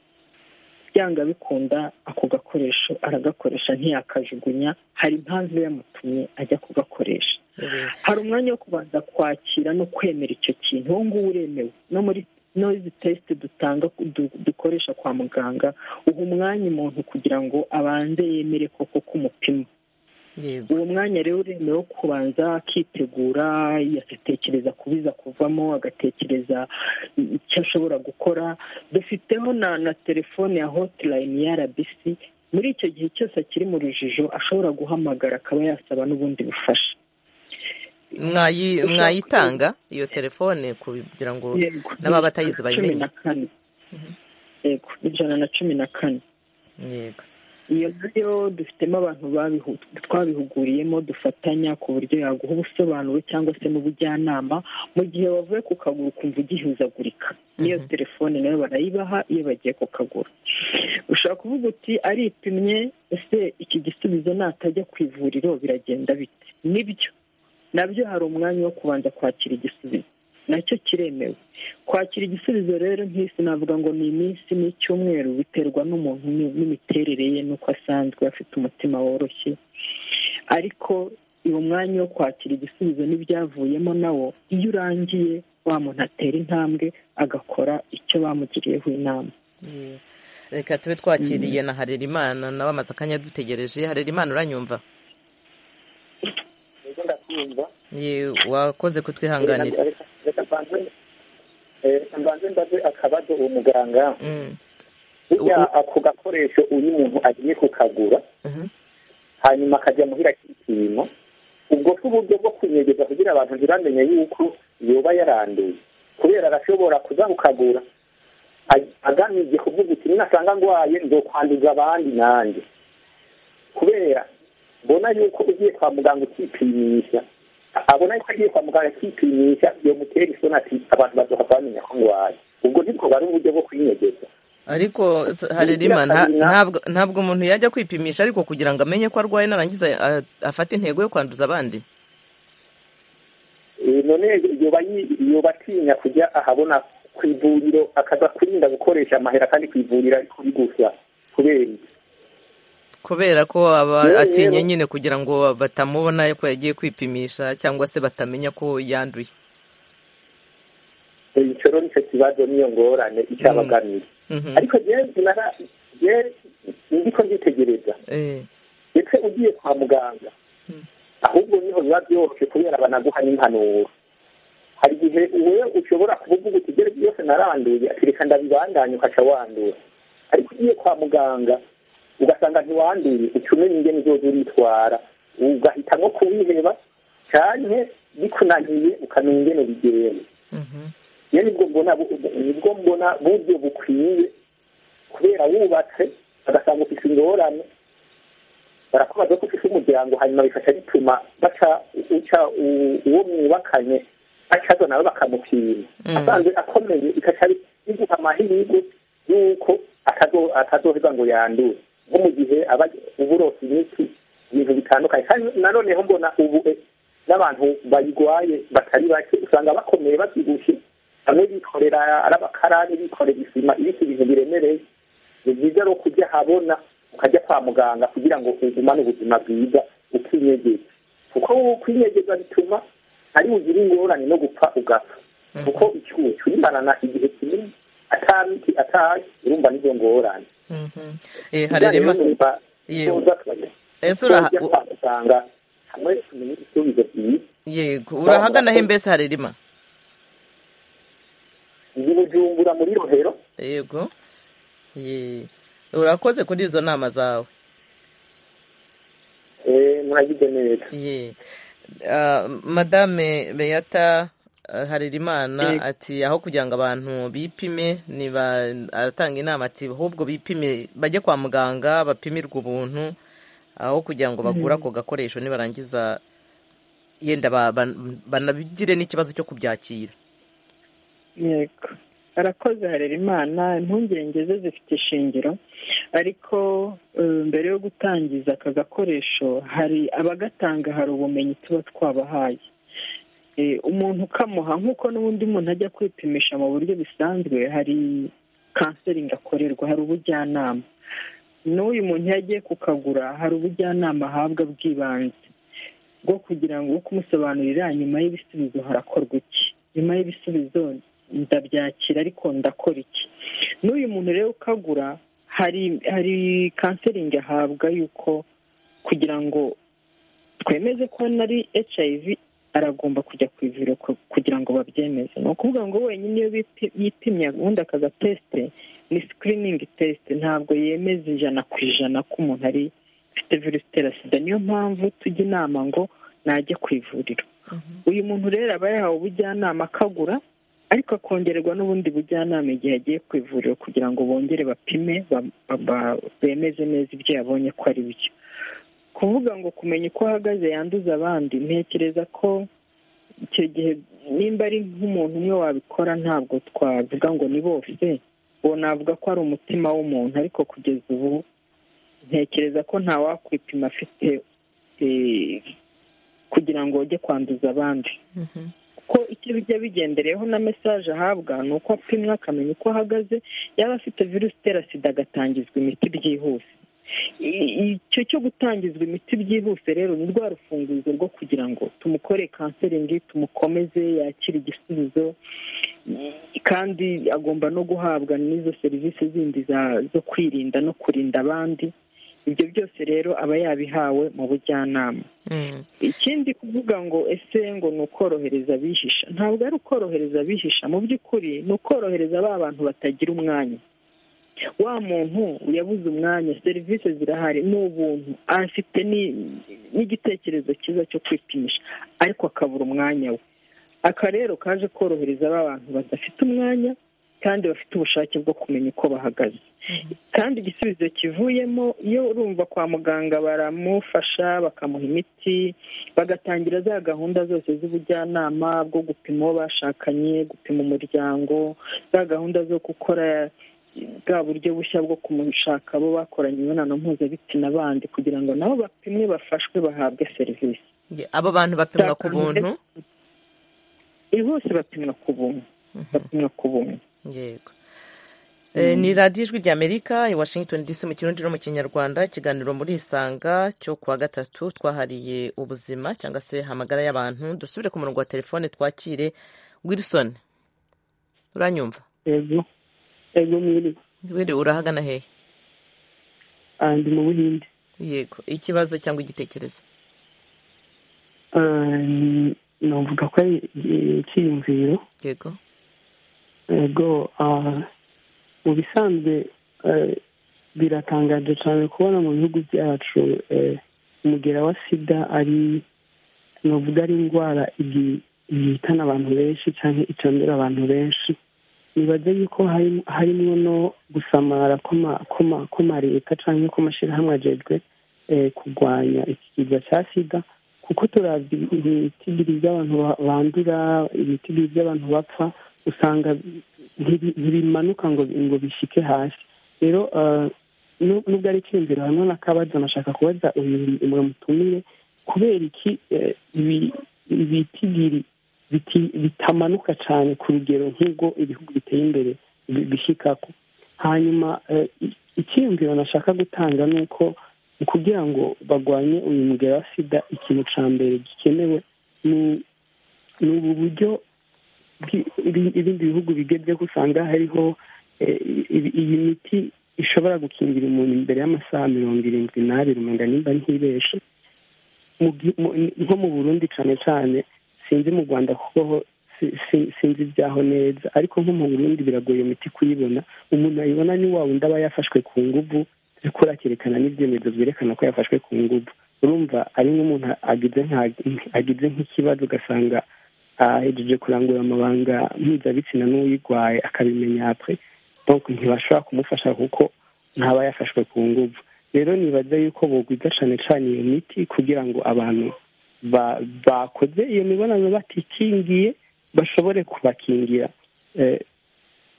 byanga bikunda ako gakoresho aragakoresha ntiyakajugunya hari impamvu yamutumye ajya kugakoresha hari umwanya wo kubanza kwakira no kwemera icyo kintu uwo nguwo uremewe no muri noyizi tesite dutanga du- dukoresha kwa muganga uha umwanya umuntu kugira ngo abanze yemere koko k'umupima yego uwo mwanya rero uremewe wo kubanza akitegura agatekereza kubiza kuvamo agatekereza icyo ashobora gukora dufiteho na na telefone ya hotilayini ya rbc muri icyo gihe cyose akiri mu rujijo ashobora guhamagara akaba yasaba n'ubundi bufasha Mwayi- Ushaka- mwayitanga iyo telefone kugira ngo Yego, n'ababa batayizi ni ijana na cumi bayimenye na kane yego ni ijana na cumi na kane yego iyo nayo dufitemo abantu babihu- twabihuguriyemo dufatanya ku buryo yaguha ubusobanuro cyangwa se n'ubujyanama mu gihe wavuye ku kaguru ukumva ugihuzagurika n'iyo Mhm. telefone nayo barayibaha iyo bagiye ku kaguru ushobora kuvuga uti aripimye ese iki gisubizo natajya ku ivuriro biragenda bite nibyo nabyo hari umwanya wo kubanza kwakira igisubizo nacyo kiremewe kwakira igisubizo rero nk'isi navuga ngo ni iminsi n'icyumweru biterwa n'umuntu ni- n'imiterere ye n'uko asanzwe afite umutima woroshye ariko uwo mwanya wo kwakira igisubizo n'ibyavuyemo nawo iyo urangiye wa muntu atera intambwe agakora icyo bamugiriyeho inama Yeah. reka tube twakiriye na harerimana nawe amaze akanya dutegereje harerimana uranyumva Ye, wakoze kutwihanganira reka mbanze eh, reka mbanze mbaze akabazo uwo muganga Mm, burya U- u- ako gakoresho uyu muntu agiye kukagura mhm. hanyuma akajya muhira kipima ubwo se uburyo bwo kunyegeza kugira abantu ntibamenye yuko yoba yaranduye kubera arashobora kuza kukagura ag- agamije kuvuga uti ninasanga ndwaye nzokwanduza abandi nanjye kubera mbona yuko ugiye kwa muganga ukipimisha a- abona yuko agiye kwa muganga akipimisha yomutera isoni ati abantu bazohava bamenya ko ndwaye ubwo nibwo bari uburyo bwo kwinyegeza ariko s- harerimana nta- ntabwo ntabwo umuntu yajya kwipimisha ariko kugira ngo amenye ko arwaye narangiza a- afate intego yo kwanduza abandi Eh, none yoba yi- yoba atinya kujya ahabona ku ivuriro akaza kurinda gukoresha amahera kandi ku ivuriro ari kuri gusa kubera iki? kubera ko aba Yewe, atinya yewe. nyine kugira ngo batamubona ko yagiye kwipimisha cyangwa se batamenya ko yanduye Eh, icyo rero nicyo kibazo niyo ngorane icyabagamije Mhm. ariko jewe sinara jewe ndiko nditegereza Eh, ndetse ugiye kwa muganga ahubwo niho biba byoroshye kubera banaguha n'impanuro hari igihe wowe ushobora kuvuga uguti ibyo aribyo byose naranduye ati reka ndabibandanye ukaca wandura ariko ugiye kwa muganga ugasanga ntiwanduye uca umenya ingene uzoza uritwara ugahitamo kuwiheba canke bikunaniye ukamenya ingene bigenda mhm. iyo nibwo mbona bu- nibwo mbona buryo bukwiye kubera wubatse bagasanga ufite ingorane barakubaza ko ufite umuryango hanyuma bifasha bituma baca uca u- uwo mwubakanye acaza nawe bakamupima Mm. asanzwe akomeye igaca biguha amahirwe y'uko atazo- atazoheza ngo yandure nko mu gihe aba uburosa imiti ibintu bitandukanye kandi nanoneho mbona ubu eh, n'abantu bayirwaye batari bake usanga bakomeye babyibushye bamwe bikorera ari abakarani bikorera isima ibiti ibintu biremereye ni byiza rero kujya ahabona ukajya kwa muganga kugira ngo ugumane ubuzima bwiza ukinyegeza kuko kwinyegeza bituma ari bugire ingorane no gupfa ugapfa kuko icyuho cyurimarana igihe kinini atamiti ataye urumva n'izo ngorane Mhm. Eh, harerema Yewe. Ese uraha- uraha kwa muganga hamwe tumenye ibisubizo byiza yego urahagana he mbese harerema iyi bujumbura muri rohero yego Ye. urakoze kuri izo nama zawe eh, muragize neza Ye. Ah, madame beyata ah, harerimana ati aho kugira ngo abantu bipime niba aratanga inama ati ahubwo bipime bajye kwa muganga bapimirwe ubuntu aho kugira ngo bagure ako gakoresho nibarangiza yenda ba- ban- banabigire n'ikibazo cyo kubyakira yego arakoze harera imana impungenge ze zifite ishingiro ariko eh, mbere yo gutangiza aka gakoresho hari abagatanga hari ubumenyi tuba twabahaye Eh, umuntu ukamuha nk'uko n'ubundi muntu ajya kwipimisha mu buryo busanzwe hari kanseringi akorerwa hari ubujyanama n'uyu muntu iyo agiye kukagura hari ubujyanama ahabwa bw'ibanze bwo kugira ngo uko umusobanurira nyuma y'ibisubizo harakorwa iki nyuma y'ibisubizo ndabyakira ariko ndakora iki n'uyu muntu rero ukagura hari hari kanseringi ahabwa y'uko kugira ngo twemeze ko nari hiv aragomba kujya ku ivuriro ku- kugira ngo babyemeze ni ukuvuga ngo wenyine iyo bipi- yipimye ubundi akaza tesite ni sikiriningi tesite ntabwo yemeza ijana ku ijana ko umuntu ari ifite virusi itera sida niyo mpamvu tujya inama ngo najye ku ivuriro uyu muntu rero aba yahawe ubujyanama akagura ariko akongererwa n'ubundi bujyanama igihe agiye ku ivuriro kugira ngo bongere bapime ba- ba- ba- bemeze neza ibyo yabonye ko ari byo kuvuga ngo kumenya uko ahagaze yanduza abandi ntekereza ko icyo gihe nimba ari nk'umuntu umwe wabikora ntabwo twavuga ngo ni bose uwo navuga ko ari umutima w'umuntu ariko kugeza ubu ntekereza ko nta wakwipima afite eh, kugira ngo ujye kwanduza abandi ko icyo bijya bigendereyeho na mesaje ahabwa ni uko apimwa akamenya uko ahagaze yaba afite virusi itera sida agatangizwa imiti byihuse I- icyo cyo gutangizwa imiti byihuse rero ni rwa rufunguzo rwo kugira ngo tumukore kanseringi tumukomeze yakire igisubizo I- kandi agomba no guhabwa n'izo serivisi zindi za- zo kwirinda no kurinda abandi ibyo byose rero aba yabihawe mu bujyanama Mm. ikindi kuvuga ngo ese ngo ni ukorohereza abihisha ntabwo ari ukorohereza abihisha mu by'ukuri ni ukorohereza ba bantu batagira umwanya wa muntu yabuze umwanya serivisi zirahari ni ubuntu afite ni- n'igitekerezo cyiza cyo kwipimisha ariko akabura umwanya we aka rero kaje korohereza ba bantu badafite umwanya kandi bafite ubushake bwo kumenya uko bahagaze kandi igisubizo kivuyemo iyo urumva kwa muganga baramufasha bakamuha imiti bagatangira za gahunda zose z'ubujyanama bwo gupima uwo bashakanye gupima umuryango za gahunda zo gukora bwa buryo bushya bwo kumushaka abo bakoranye imibonano mpuzabitsina bandi kugira ngo nabo bapimwe bafashwe bahabwe serivisi Ye, abo bantu bapimwa ku Nzakanda buntu Eh, bose bapimwa ku buntu bapimwa ku buntu yego Eh, ni radiyo ijwi ry'amerika i washington dc mu kirundi no mu kinyarwanda ikiganiro muri isanga cyo kuwa gatatu twahariye ubuzima cyangwa se amagara y'abantu dusubire ku murongo wa telefone twakire wilson uranyumva yego yego mwiri wiri urahagana hehe Ah, ndi mu buhinde yego ikibazo cyangwa igitekerezo Ah, novuga ko ari eh, icyiyumviro yego yego ah, mu bisanzwe eh, biratangaje cyane kubona mu bihugu byacu eh, umugera wa sida ari novuga ari indwara igi- ihitana abantu benshi cyangwa icandura abantu benshi nibaze yuko hari- harimwo no gusamara kw'ama- kw'ama- kw'ama leta cyangwa kw'amashyirahamwe ajejwe eh, kurwanya ikigega cya sida kuko turavye ibiti bibiri by'abantu ba- bandura ibiti bibiri by'abantu bapfa usanga ntibi- ntibimanuka ngo ngo bishike hasi rero eh, nu- nubwo ari icyumviro hamwe n'akabazo nashaka kubaza uyu umwe mutumire kubera iki eh, ibi- ibiti bibiri biti- bitamanuka cyane ku rugero nk'ubwo ibihugu biteye imbere bi- bishikako hanyuma eh, i- icyiyumviro nashaka gutanga ni uko kugira ngo barwanye uyu mugera wa sida ikintu cya mbere gikenewe ni ni ubu buryo bwi- ibi- ibindi bihugu bigeze usanga hariho eh, i- iyi miti ishobora gukingira umuntu imbere y'amasaha mirongo irindwi n'abiri umenya nimba ntibeshe mu gi- mu- nko mu burundi cyane cyane sinzi mu rwanda kuko ho si- si- sinzi ibyaho neza ariko nko mu burundi biragoye iyo miti kuyibona umuntu ayibona ni wa wundi aba yafashwe ku nguvu ariko akerekana n'ibyemezo byerekana ko yafashwe ku nguvu urumva ari nk'umuntu agize nka- agize nk'ikibazo ugasanga ahejeje kurangura amabanga mpuzabitsina n'uyirwaye akabimenya apre donc ntibashobora kumufasha kuko ntaba yafashwe ku nguvu rero nibaza yuko bogwiza cyane cyane iyo miti kugira ngo abantu ba- bakoze iyo mibonano batikingiye bashobore kubakingira Eh,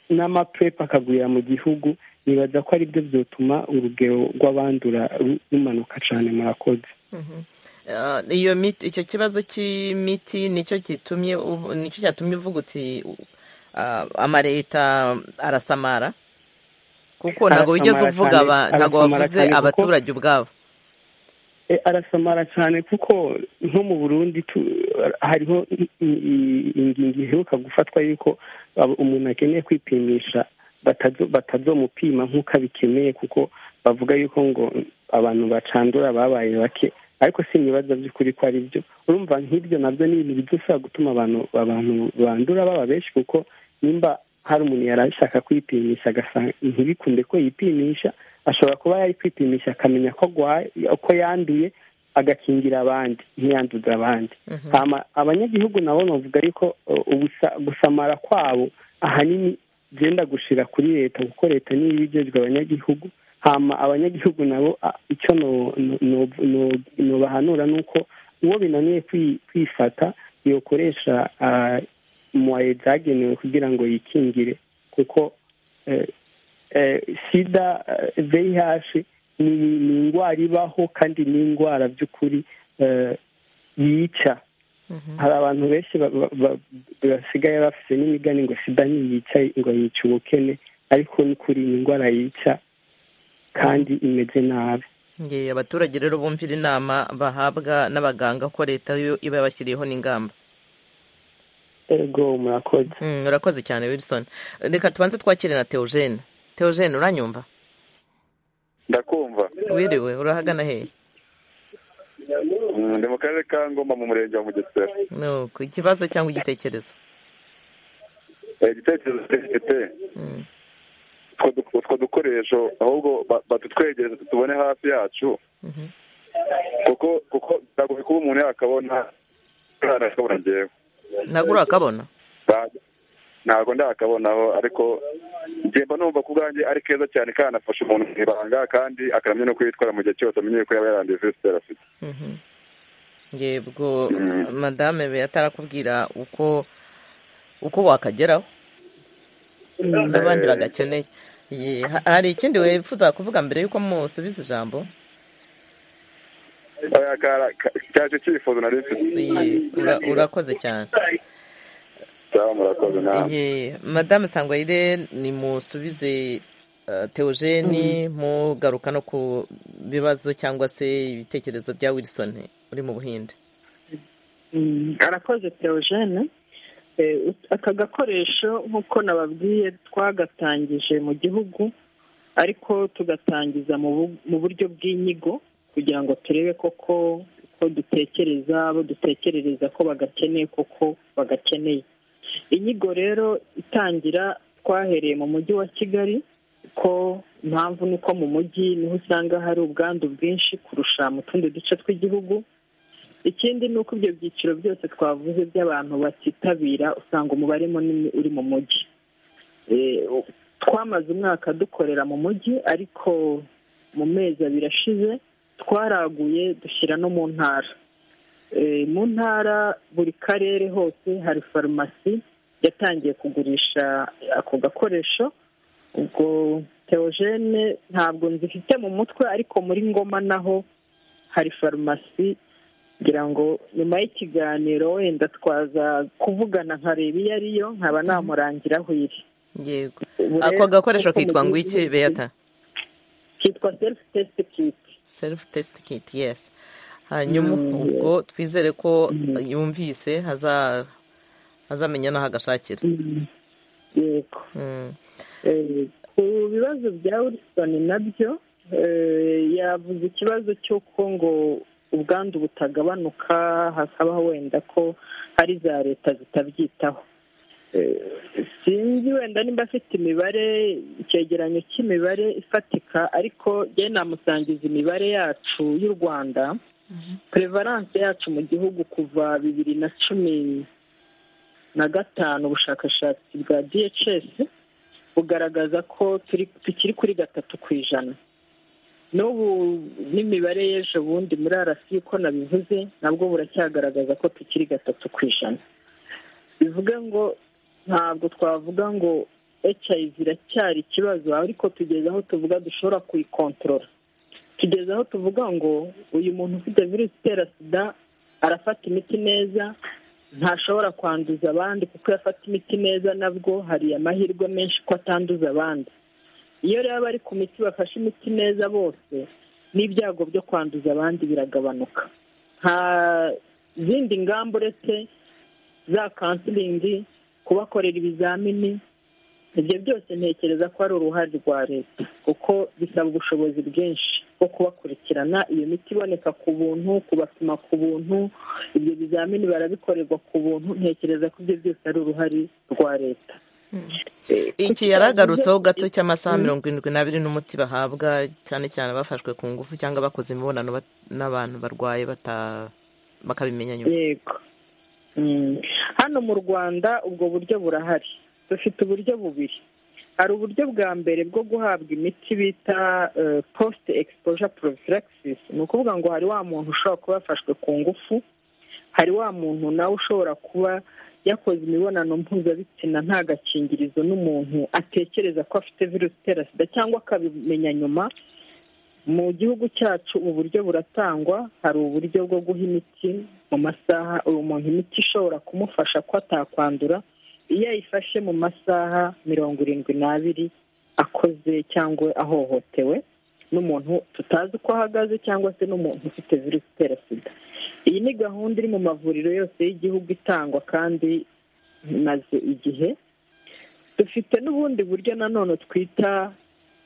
n'amapurepu akagurira mu gihugu nibaza ko aribyo byotuma urugero rw'abandura ru- rumanuka cyane murakoze Mhm. Ah, iyo miti icyo kibazo cy'imiti nicyo gitumye uvu- nicyo cyatumye uvuga uti ah, amaleta arasamara kuko ntabwo Arasamara wigeze uvuga cyane, aba- ntabwo arasamara wavuze cyane kuko- abaturage ubwabo E, arasamara cyane kuko nko mu burundi tu- hariho i- i- i- ingingo iheruka gufatwa yuko abo- umuntu akeneye kwipimisha batazo- batazomupima nk'uko abikeneye kuko bavuga yuko ngo abantu bacandura babaye bake ariko sinibaza by'ukuri ko ari byo urumva nk'ibyo nabyo ni ibintu bidashobora gutuma abantu abantu bandura baba benshi kuko nimba hari umuntu yari ashaka kwipimisha agasanga ntibikunde ko yipimisha ashobora kuba yari kwipimisha akamenya ko agwaye ko yanduye agakingira abandi ntiyanduze abandi Hama abanyagihugu nabo bavuga yuko uh, ubusa- gusamara kwabo ahanini byenda gushira kuri leta kuko leta niyo iba ijejwe abanyagihugu hama abanyagihugu nabo a- icyo no- no- no- no- nobahanura ni uko uwo binaniye kwi- kwifata yokoresha ah, mwaye zagenewe kugira ngo yikingire kuko eh, eh, sida eh, vih ni ni indwara ibaho kandi ni indwara by'ukuri eh, yica hari abantu benshi ba- ba- ba- basigaye bafite n'imigani ngo sida ntiyica ngo yica ubukene ariko ni ukuri ni indwara yica kandi imeze nabi Nge, abaturage rero bumvira inama bahabwa n'abaganga ko leta yo iba yabashyiriyeho n'ingamba ego murakoze Mm, urakoze cyane wilson reka tubanze twakire na teogene teogene uranyumva ndakumva wiriwe urahagana hehe Mm, ndi mu karere ka ngoma mu murenge wa mugesera No, ku ikibazo cyangwa igitekerezo Eh, igitekerezo gifite Mm, utwo du- utwo dukoresho ahubwo ba- batutwegereze tubone hafi yacu mhm. kuko kuko biragoye kuba umuntu yakabona ntakabona ngewe ntabwo urakabona Ba- ntabwo ndakabonaho ariko ngenda numva ku bwanjye ari keza cyane kanafasha umuntu mu ibanga kandi akaramya no kwitwara mu gihe cyose amenye yuko yaba yaranduye virusi yari afite Mhm. yebwo Mm. madame be atarakubwira uko uko wakageraho n'abandi Eh. bagakeneye Ye, ha- hari ikindi wifuza kuvuga mbere yuko musubiza ijambo Oya, kara- ka- cyaje icyifuzo nari mfite Ye, ura- urakoze cyane cyangwa murakoze namwe Ye, madamu sangwayire ni musubize eh, teogene mugaruka no ku bibazo cyangwa se ibitekerezo bya wilson uri mu buhinde Mm, arakoze teogene Eh, ut- aka gakoresho nk'uko nababwiye twagatangije mu gihugu ariko tugatangiza mu bu- mu buryo bw'inyigo kugira ngo turebe koko ko dutekereza abo dutekerereza ko bagakeneye koko bagakeneye inyigo rero itangira twahereye mu mujyi wa kigali ko impamvu ni uko mu mujyi niho usanga hari ubwandu bwinshi kurusha mu tundi duce tw'igihugu ikindi ni uko ibyo byiciro byose twavuze by'abantu batitabira usanga umubare munini uri mu mujyi Eh, u- twamaze umwaka dukorera mu mujyi ariko mu mezi abiri ashize twaraguye dushyira no mu ntara Eh, mu ntara buri karere hose hari farumasi yatangiye kugurisha ako gakoresho ubwo teogene ntabwo nzifite mu mutwe ariko muri ngoma naho hari farumasi ngira ngo nyuma y'ikiganiro wenda twaza kuvugana nkareba iyo ariyo nkaba namurangira aho iri yego Ubu ako rero gakoresho nk'uko mu kitwa ngo gihugu iki hose beyata kitwa selifu tesite kiti self test kit yes hanyuma Mm, ubwo twizere ko Mm. yumvise haza- azamenya n'aho agashakira Mm, yego Mm. Eh, ku bibazo bya wilson nabyo eh, yavuze ikibazo cy'uko ngo ubwandu butagabanuka hakaba wenda ko hari za leta zitabyitaho Eh, sinzi wenda nimba afite imibare icyegeranyo cy'imibare ifatika ariko njyewe namusangiza imibare yacu y'u rwanda prevalence yacu mu gihugu kuva bibiri na cumi na gatanu ubushakashatsi bwa dhs bugaragaza ko turi tukiri kuri gatatu ku ijana n'ubu n'imibare y'ejo bundi muri arasi uko nabivuze nabwo buracyagaragaza ko tukiri gatatu ku ijana bivuga ngo ntabwo twavuga ngo HIV iracyari ikibazo ariko tugeze aho tuvuga dushobora kuyikontorora tugeze aho tuvuga ngo uyu muntu ufite virusi itera sida arafata imiti neza ntashobora kwanduza abandi kuko iyo afata imiti neza nabwo hari amahirwe menshi ko atanduza abandi iyo rero bari ku miti bafashe imiti neza bose n'ibyago byo kwanduza abandi biragabanuka nta zindi ngamba uretse za kansiringi kubakorera ibizamini ibyo byose ntekereza ko ari uruhare rwa leta kuko bisaba ubushobozi bwinshi bwo kubakurikirana iyo miti iboneka ku buntu kubapima ku buntu ibyo bizamini barabikorerwa ku buntu ntekereza ko ibyo byose ari uruhare rwa leta Eh, ku iki kibazo yaragarutseho cyo- gato cy'amasaha Mm. mirongo irindwi n'abiri n'umuti bahabwa cyane cyane abafashwe ku ngufu cyangwa bakoze imibonano bat- n'abantu barwaye bata- bakabimenya nyuma yego Mm. hano mu rwanda ubwo buryo burahari dufite uburyo bubiri hari uburyo bwa mbere bwo guhabwa imiti bita post exposure prophylaxis ni ukuvuga ngo hari wa muntu ushobora kuba yafashwe ku ngufu hari wa muntu nawe ushobora kuba yakoze imibonano mpuzabitsina nta gakingirizo n'umuntu atekereza ko afite virusi itera sida cyangwa akabimenya nyuma mu gihugu cyacu ubu buryo buratangwa hari uburyo bwo guha imiti mu masaha uwo muntu imiti ishobora kumufasha ko atakwandura iyo ayifashe mu masaha mirongo irindwi n'abiri akoze cyangwa ahohotewe n'umuntu tutazi uko ahagaze cyangwa se n'umuntu ufite virusi itera sida iyi ni gahunda iri mu mavuriro yose y'igihugu itangwa kandi maze igihe dufite n'ubundi buryo nanone twita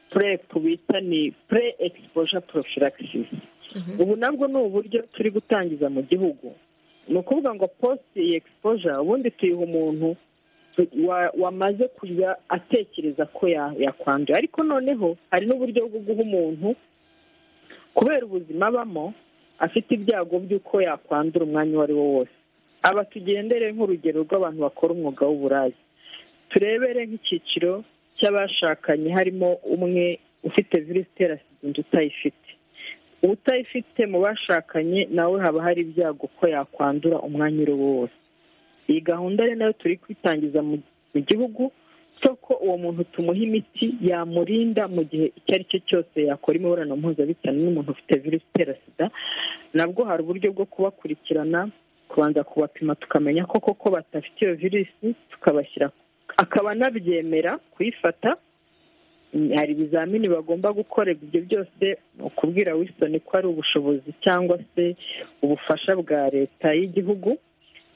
purepu bita ni pure exposure prophylaxis ubu nabwo ni uburyo turi gutangiza mu gihugu ni ukuvuga ngo post exposure ubundi tuyiha umuntu tu- wa- wamaze kujya atekereza ko ya- yakwanduye ariko noneho hari n'uburyo bwo guha umuntu kubera ubuzima abamo afite ibyago by'uko yakwandura umwanya uwo ari wo wose aba tugendere nk'urugero rw'abantu bakora umwuga w'uburayi turebere nk'icyiciro cy'abashakanye harimo umwe ufite virusi itera sida undi utayifite utayifite mu bashakanye nawe haba hari ibyago ko yakwandura umwanya uri wo wose iyi gahunda rero nayo turi kwitangiza mu mu gihugu cyo ko uwo muntu tumuha imiti yamurinda mu gihe icyo ari cyo cyose yakora imibonano mpuzabitsina n'umuntu ufite virusi itera sida nabwo hari uburyo bwo kubakurikirana kubanza kubapima tukamenya ko koko badafite iyo virusi tukabashyira akaba anabyemera kuyifata hari ibizamini bagomba gukorerwa ibyo byose ni ukubwira Wilson ko ari ubushobozi cyangwa se ubufasha bwa leta y'igihugu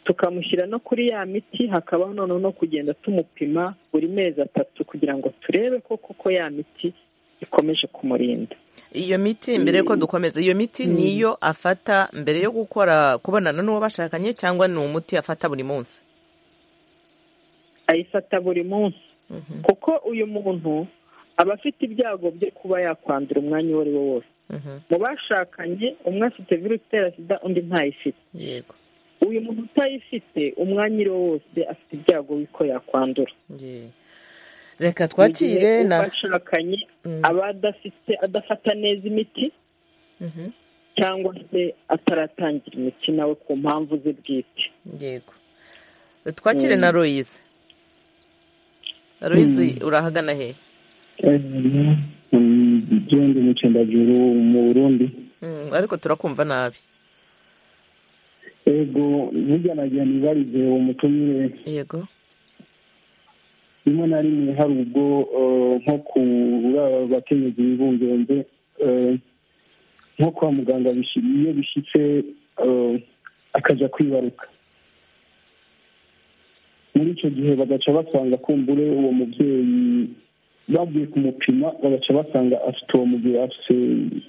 tukamushyira no kuri ya miti hakabaho noneho no kugenda tumupima buri mezi atatu kugira ngo turebe ko koko ya miti ikomeje kumurinda iyo miti mbere yuko dukomeza iyo miti niyo afata mbere yo gukora kubonana n'uwo bashakanye cyangwa ni umuti afata buri munsi ayifata buri munsi kuko uyu muntu aba afite ibyago byo kuba yakwandura umwanya uwo ari wo wose mu bashakanye umwe afite virusi itera sida undi ntayifite yego uyu muntu utayifite umwanya uwo ari wo wose afite ibyago y'uko yakwandura reka twakire na bashakanye aba adafite adafata neza imiti Mhm. cyangwa se ataratangira imiti nawe ku mpamvu ze bwite yego twakire na Louise Louise urahagana hehe byombi umucendajuru mu burundi Mm, ariko turakumva nabi ego burya nagira nibarize uwo muco nyine yego rimwe na rimwe hari ubwo eh, nko kuri abakenyezi bibungenze eh, nko kwa muganga bishi- iyo bishyitse eh, akajya kwibaruka muri icyo gihe bagaca basanga kumbure uwo mubyeyi bagiye kumupima bagaca basanga afite uwo mugera afite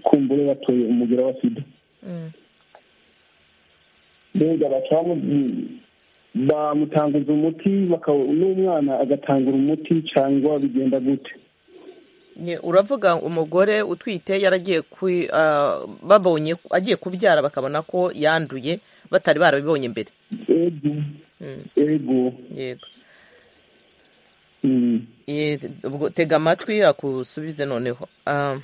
kumbure batoye umugera wa sida Mm, mbega baca bamu- bamutanguza umuti baka- n'umwana agatangura umuti cyangwa bigenda gute ni- uravuga umugore utwite yaragiye kwi- ah, babonye agiye kubyara bakabona ko yanduye batari barabibonye mbere ego Mm, ego yego mm, Eh, ubwo tega amatwi akusubize noneho Ah,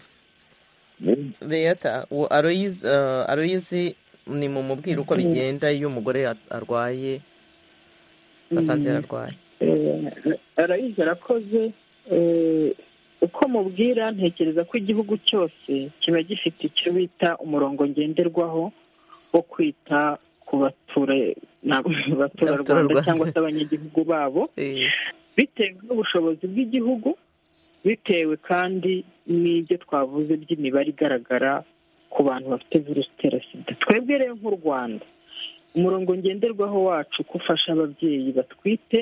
ego. Beata uwo Aloyizi eh, Aloyizi ni mu mubwira uko bigenda iyo umugore a- arwaye basanze ararwaye arayizi arakoze eh, uko mubwira ntekereza ko igihugu cyose kiba gifite icyo bita umurongo ngenderwaho wo kwita ku bature na- baturarwanda Abaturarwanda. cyangwa se abanyagihugu babo Eh, bitewe n'ubushobozi bw'igihugu bitewe kandi n'ibyo twavuze by'imibare igaragara ku bantu bafite virusi itera sida twebwe rero nk'u rwanda umurongo ngenderwaho wacu ko ufasha ababyeyi batwite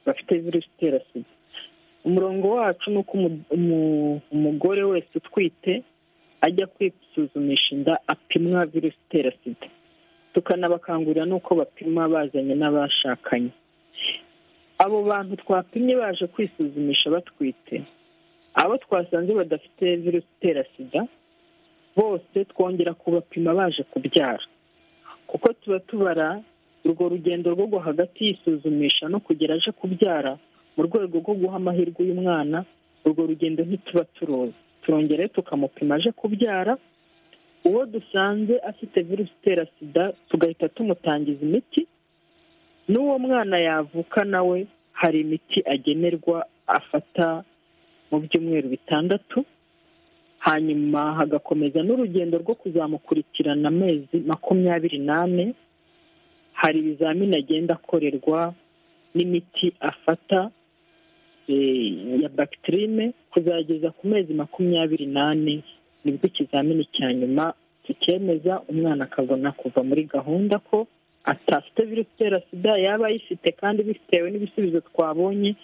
bafite virusi itera sida umurongo wacu ni uko umu- umu- umugore wese utwite ajya kwisuzumisha inda apimwa virusi itera sida tukanabakangurira n'uko bapima bazanye n'abashakanye abo bantu twapimye baje kwisuzumisha batwite abo twasanze badafite virusi itera sida bose twongera kubapima baje kubyara kuko tuba tubara urwo rugendo rwo rwo hagati yisuzumisha no kugera aje kubyara mu rwego rwo guha amahirwe uyu mwana urwo rugendo ntituba turuzi turongera rero tukamupima aje kubyara uwo dusanze afite virusi itera sida tugahita tumutangiza imiti n'uwo mwana yavuka nawe hari imiti agenerwa afata mu byumweru bitandatu hanyuma hagakomeza n'urugendo rwo kuzamukurikirana amezi makumyabiri n'ane hari ibizamini agenda akorerwa n'imiti afata eh, ya bagitirine kuzageza ku mezi makumyabiri n'ane nibwo ikizamini cya nyuma tukemeza umwana akabona kuva muri gahunda ko atafite virusi itera sida yaba ayifite kandi bitewe n'ibisubizo twabonye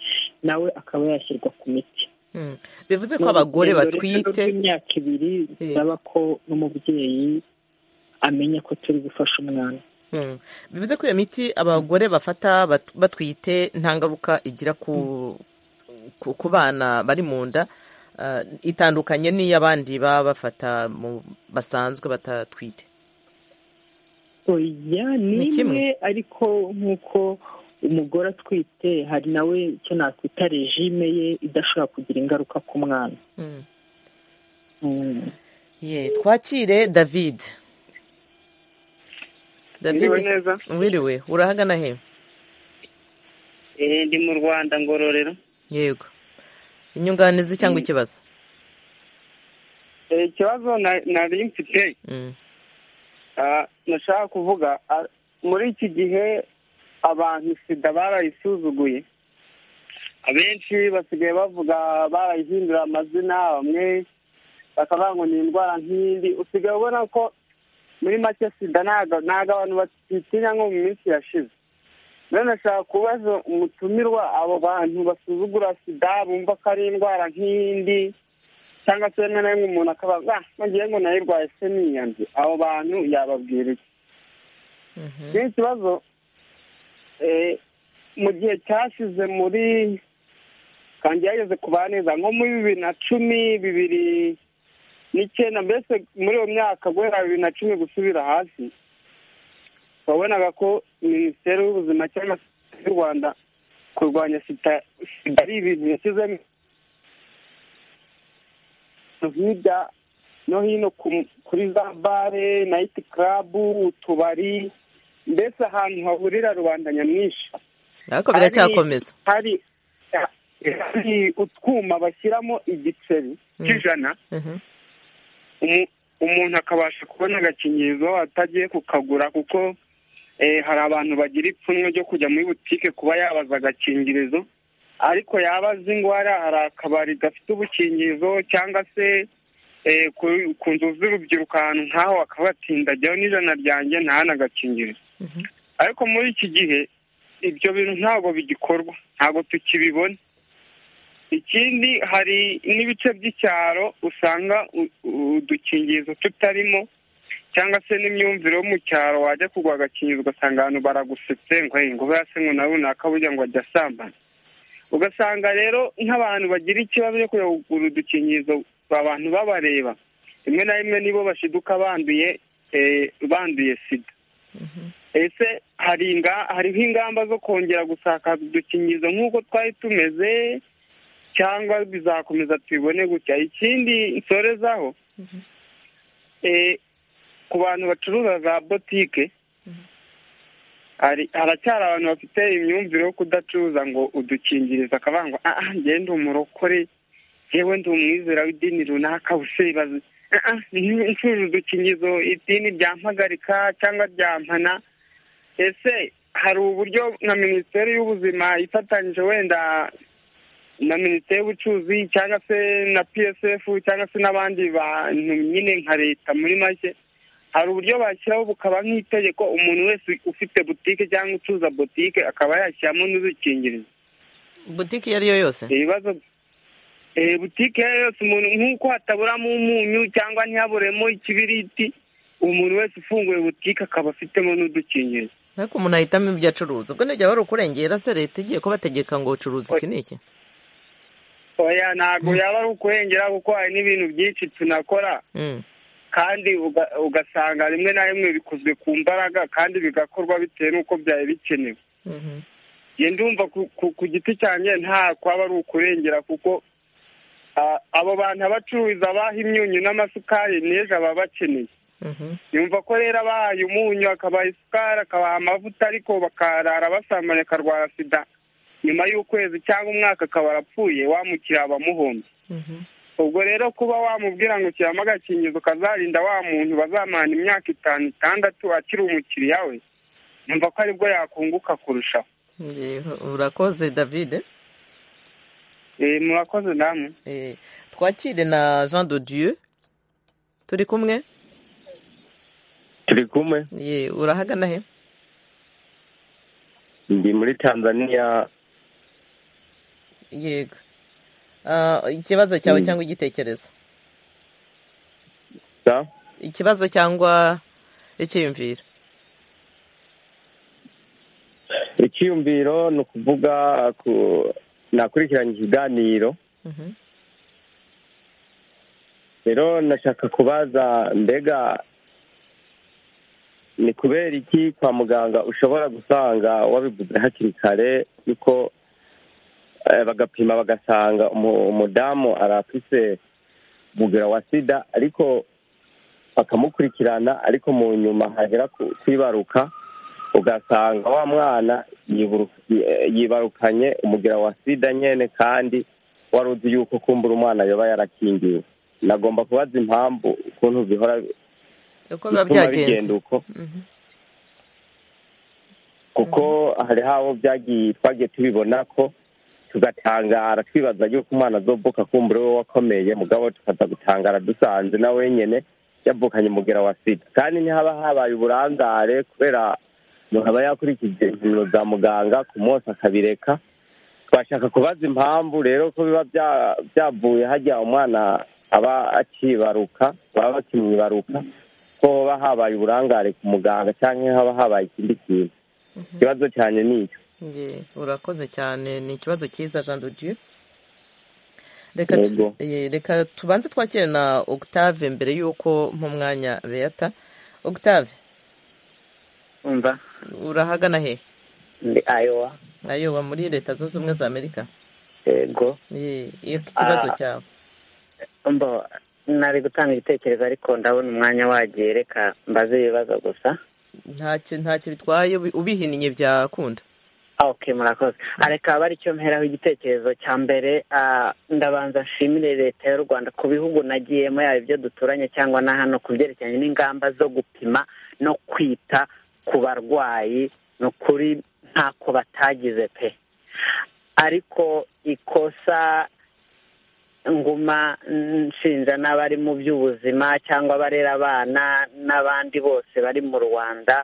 nawe akaba yashyirwa ku miti mm. bivuze ko abagore Ni urugendo rero batwite rw'imyaka ibiri bisaba ko n'umubyeyi amenya ko turi gufasha umwana Mm. bivuze ko iyo miti abagore bafata bat- batwite nta ngaruka igira ku ku- ku bana bari mu nda ah, itandukanye n'iy'abandi baba bafata mu basanzwe batatwite oya Ni ni kimwe. imwe ariko nk'uko umugore atwite hari nawe icyo nakwita rejime ye idashobora kugira ingaruka ku mwana Mm. Mm. Ye, twakire david Mwiriwe david neza wiriwe urahagana he Eh, ndi mu rwanda ngororero yego inyunganizi cyangwa ikibazo ikibazo nari mfite nashaka kuvuga muri iki gihe abantu sida barayisuzuguye abenshi basigaye bavuga barayihindura amazina bamwe bakavuga ngo ni indwara nk'indi usigaye ubona ko muri make sida ntabwo abantu batitinya nko mu minsi yashize rero nashaka kubaza umutumirwa abo bantu basuzugura sida bumva ko ari indwara nk'iyindi cyangwa se rimwe na rimwe umuntu akaba bagiye ngo nayirwaye se niyanze abo bantu yababwira iki ni ikibazo mu gihe cyashize muri kandi yageze ku baneza nko muri bibiri na cumi bibiri n'icyenda mbese muri iyo myaka guhera bibiri na cumi gusubira hasi wabonaga ko minisiteri y'ubuzima cyangwa se y'u rwanda kurwanya sida ari ibintu yashyizemo hirya no hino kuri za bare nayiti karabu utubari mbese ahantu hahurira rubanda nyamwinshi ariko biracyakomeza hari hari utwuma bashyiramo igiceri cy'ijana umuntu akabasha kubona agakingirizo atagiye kukagura kuko hari abantu bagira ipfunwe ryo kujya muri butike kuba yabaza agakingirizo ariko yaba azi indwara hari akabari gafite ubukingirizo cyangwa se ku nzu z'urubyiruko ahantu nk'aho bakaba batindajyaho n'ijana ryanjye ntahana agakingirizo ariko muri iki gihe ibyo bintu ntabwo bigikorwa ntabwo tukibibona ikindi hari n'ibice by'icyaro usanga udukingirizo tutarimo cyangwa se n'imyumvire yo mu cyaro wajya kugwa agakingirizo ugasanga abantu baragusetse ngo ngo se ngo na runaka burya ngo ajya asambana ugasanga rero nk'abantu bagira ikibazo cyo kujya kugura udukingirizo abantu babareba rimwe na rimwe nibo bashiduka banduye banduye sida ese hariho ingamba zo kongera gusakaza udukingirizo nk'uko twari tumeze cyangwa bizakomeza tubibone gutya ikindi nsorezaho ku bantu bacuruza za botike haracyari abantu bafite imyumvire yo kudacuruza ngo udukingirizo akavuga ngo aha ngende umurokore yewe ndi umwizera w'idini runaka usibaze inshuro udukingirizo idini ryampagarika cyangwa ryampana ese hari uburyo nka minisiteri y'ubuzima ifatanyije wenda na minisiteri y'ubucuruzi cyangwa se na psf cyangwa se n'abandi bantu nyine nka leta muri make hari uburyo bashyiraho bukaba nk'itegeko umuntu wese ufite butike cyangwa ucuruza butike akaba yashyiramo n'udukingirizo butike iyo ari yo yose ibibazo butike iyo ari yose umuntu nk'uko hataburamo umunyu cyangwa ntihaburemo ikibiriti umuntu wese ufunguye butike akaba afitemo n'udukingirizo ariko umuntu ahitamo ibyo acuruza ubwo ntibyaba ari ukurengera se leta igiye kubategeka ngo ucuruza iki n'iki oya ntabwo yaba ari ukurengera kuko hari n'ibintu byinshi tunakora kandi ugasanga rimwe na rimwe bikozwe ku mbaraga kandi bigakorwa bitewe n'uko byari bikenewe ndumva ku giti cyanjye nta kwaba ari ukurengera kuko abo bantu abacururiza abaha imyunyu n'amasukari n'ejo baba bakeneye yumva ko rero abahaye umunyu akabaha isukari akabaha amavuta ariko bakarara basamanye akarwara sida nyuma y'ukwezi cyangwa umwaka akaba arapfuye wamukiriye abamuhombye ubwo rero kuba wamubwira ngo kiramo agakingizo ukazarinda wa muntu bazamana imyaka itanu itandatu akiri umukiriya we yumva ko aribwo yakunguka kurushaho urakoze david murakoze namwe twakire na jean de dieu turi kumwe turi kumwe urahagana he ndi muri tanzania yego ikibazo cyawe cyangwa igitekerezo ikibazo cyangwa icyiyumviro icyiyumviro ni ukuvuga nakurikiranye ikiganiro rero nashaka kubaza mbega ni kubera iki kwa muganga ushobora gusanga wabivuze hakiri kare yuko bagapima bagasanga umudamu arafise umubwira wa sida ariko bakamukurikirana ariko mu nyuma hagera kwibaruka ugasanga wa mwana yibarukanye umugira wa sida nyene kandi wari uzi yuko kumbura umwana yoba yarakingiwe nagomba kubaza impamvu ukuntu bihora uko biba bituma byagenze uko kuko hariho abo byagiye twagiye tubibona ko tugatangara twibaza yuko umwana azovuka kumbura we wakomeye mugabo tukaza gutangara dusanze na wenyine yavukanye umugera wa sida kandi ntihaba habaye uburangare kubera umuntu aba yakurikije impumuro za muganga ku munsi akabireka twashaka kubaza impamvu rero ko biba bya- byavuye hajya umwana aba akibaruka baba bakimwibaruka ko hoba habaye uburangare ku muganga cyangwa haba habaye ikindi kintu ikibazo cyane ni icyo Nge, urakoze cyane ni ikibazo cyiza jean de dieu reka Yego. eh, reka tubanze twakire na octave mbere y'uko mu mwanya beata octave umva urahagana hehe ndi ayowa ayoba muri leta zunze ubumwe za amerika yego Eh, iyo ikibazo Ah. cyawe mbo nari gutanga ibitekerezo ariko ndabona umwanya wagiye reka mbaze ibibazo gusa ntacyo ntacyo bitwaye ubi- ubihinnye byakunda Ah, ok murakoze Ah, reka aba aricyo mperaho igitekerezo cya mbere ah, ndabanza nshimire leta y'u rwanda ku bihugu nagiyemo yaba ibyo duturanye cyangwa na hano ku byerekeranye n'ingamba zo gupima no kwita ku barwayi ni ukuri ntako batagize pe ariko ikosa nguma nshinja n'abari mu by'ubuzima cyangwa abarera abana n'abandi bose bari mu rwanda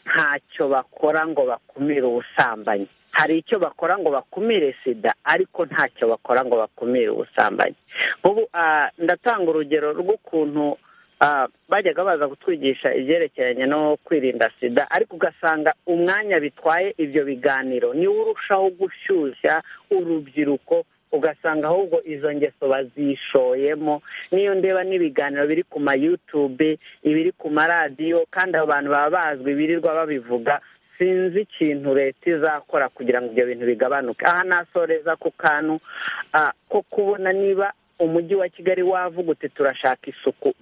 ntacyo bakora ngo bakumire ubusambanyi hari icyo bakora ngo bakumire sida ariko ntacyo bakora ngo bakumire ubusambanyi nk'ubu ah, ndatanga urugero rw'ukuntu ah, bajyaga baza kutwigisha ibyerekeranye no kwirinda sida ariko ugasanga umwanya bitwaye ibyo biganiro niwo urushaho gushyushya urubyiruko ugasanga ahubwo izo ngeso bazishoyemo niyo ndeba n'ibiganiro biri ku ma yutube ibiri ku maradiyo kandi abo bantu baba bazwi birirwa babivuga sinzi ikintu leta izakora kugira ngo ibyo bintu bigabanuke aha nasoreza ku kantu ah, ko kubona niba umujyi wa kigali wavuga uti turashaka isuku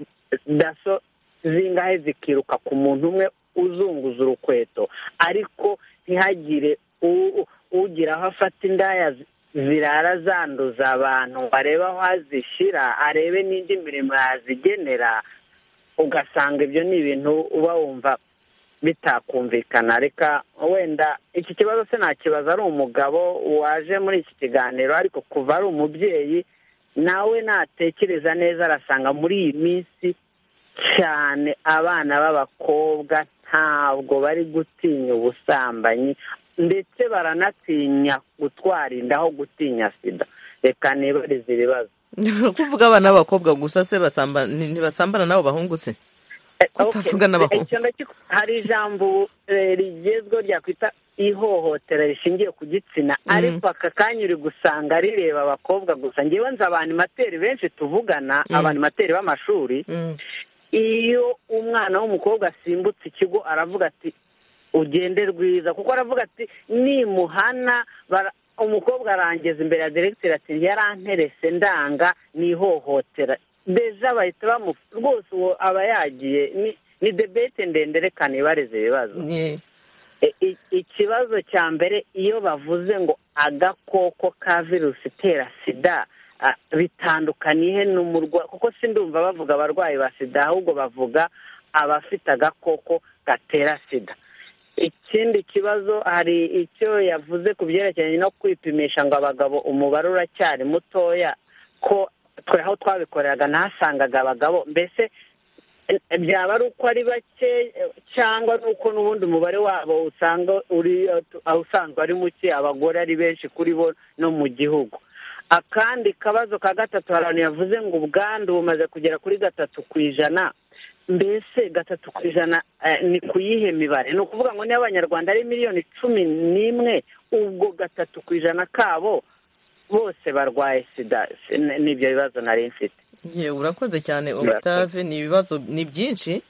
daso zingahe zikiruka ku muntu umwe uzunguza urukweto ariko ntihagire u- u- ugira aho afata indaya zi- zirara zanduza abantu ngo arebe aho azishyira arebe n'indi mirimo yazigenera ugasanga ibyo ni ibintu uba wumva bitakumvikana reka wenda iki kibazo se nakibaza ari umugabo waje muri iki kiganiro ariko kuva ari umubyeyi nawe natekereza neza arasanga muri iyi minsi cyane abana b'abakobwa ntabwo bari gutinya ubusambanyi ndetse baranatinya gutwara inda aho gutinya sida reka nibarize ibibazo kuvuga abana b'abakobwa gusa se basamba- ni- ntibasambana n'abo bahungu se kutavuga n'abakobwa icyo ndacyo- hari ijambo ubu, eh, rigezweho ryakwita ihohotera rishingiye ku gitsina ariko aka kanya uri gusanga rireba abakobwa gusa ngewe nzi abanimateri benshi tuvugana Mm. abanimateri b'amashuri iyo umwana w'umukobwa asimbutse ikigo aravuga ati ugende rwiza kuko aravuga ati nimuhana bara- umukobwa arangeza imbere ya diregiteri ati yaranterese ndanga nihohotera deja bahita bamu rwose uwo aba yagiye ni- ni debete ndende reka nibareze ibibazo E- i- ikibazo cya mbere iyo bavuze ngo agakoko ka virusi itera sida ah, bitandukaniye n'umurwayi kuko sindumva bavuga abarwayi ba sida ahubwo bavuga abafite agakoko gatera sida ikindi kibazo hari icyo yavuze ku byerekeranye no kwipimisha ngo abagabo umubare uracyari mutoya ko twe aho twabikoreraga ntasangaga abagabo mbese eh, byaba ari uko ari bake eh, cyangwa ari uko n'ubundi umubare wabo usanga uri eh, tu- ah, usanzwe ari muke abagore ari benshi kuri bo no mu gihugu akandi kabazo ka gatatu hari abantu yavuze ngo ubwandu bumaze kugera kuri gatatu ku ijana mbese gatatu ku ijana eh, ni ku yihe mibare ni ukuvuga ngo niba abanyarwanda ari miliyoni cumi n'imwe ubwo gatatu ku ijana kabo bose barwaye sida Si- n- nibyo bibazo nari mfite Ye, urakoze cyane Urakoze. octave ni ibibazo ni byinshi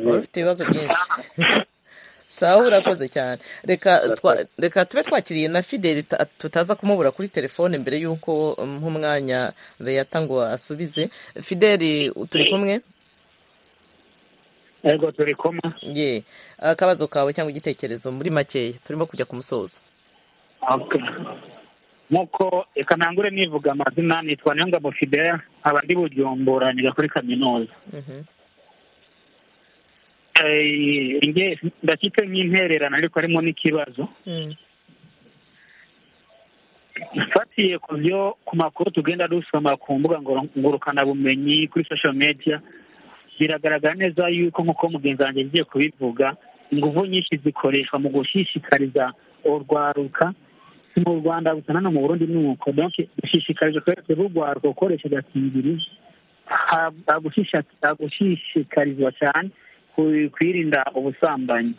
wari ufite ibibazo byinshi sawa urakoze cyane reka twa- reka tube twakiriye na fideli ta- tutaza kumubura kuri telefone mbere y'uko nk'umwanya beyata ngo asubize fideli turi kumwe ego turi kumwe ye akabazo kawe cyangwa igitekerezo muri makeya turimo kujya ku musozo Okay. nk'uko reka ntangure nivuga amazina nitwa niyongabo fidela nkaba ndi bujumbura niga kuri kaminuza Eh, nge- ndafite nk'intererano ariko harimo n'ikibazo mfatiye ku byo ku makuru tugenda dusoma ku mbuga ngoro- ngurukanabumenyi kuri social media biragaragara neza yuko nk'uko mugenzi wanjye yagiye kubivuga ingufu nyinshi zikoreshwa mu gushishikariza urwaruka si mu rwanda gusa nano mu burundi nuko donc dushishikariza twese rw'urwaruka gukoresha agakingirizo Ha- hagushisha- hagushishikarizwa cyane ku- kwirinda ubusambanyi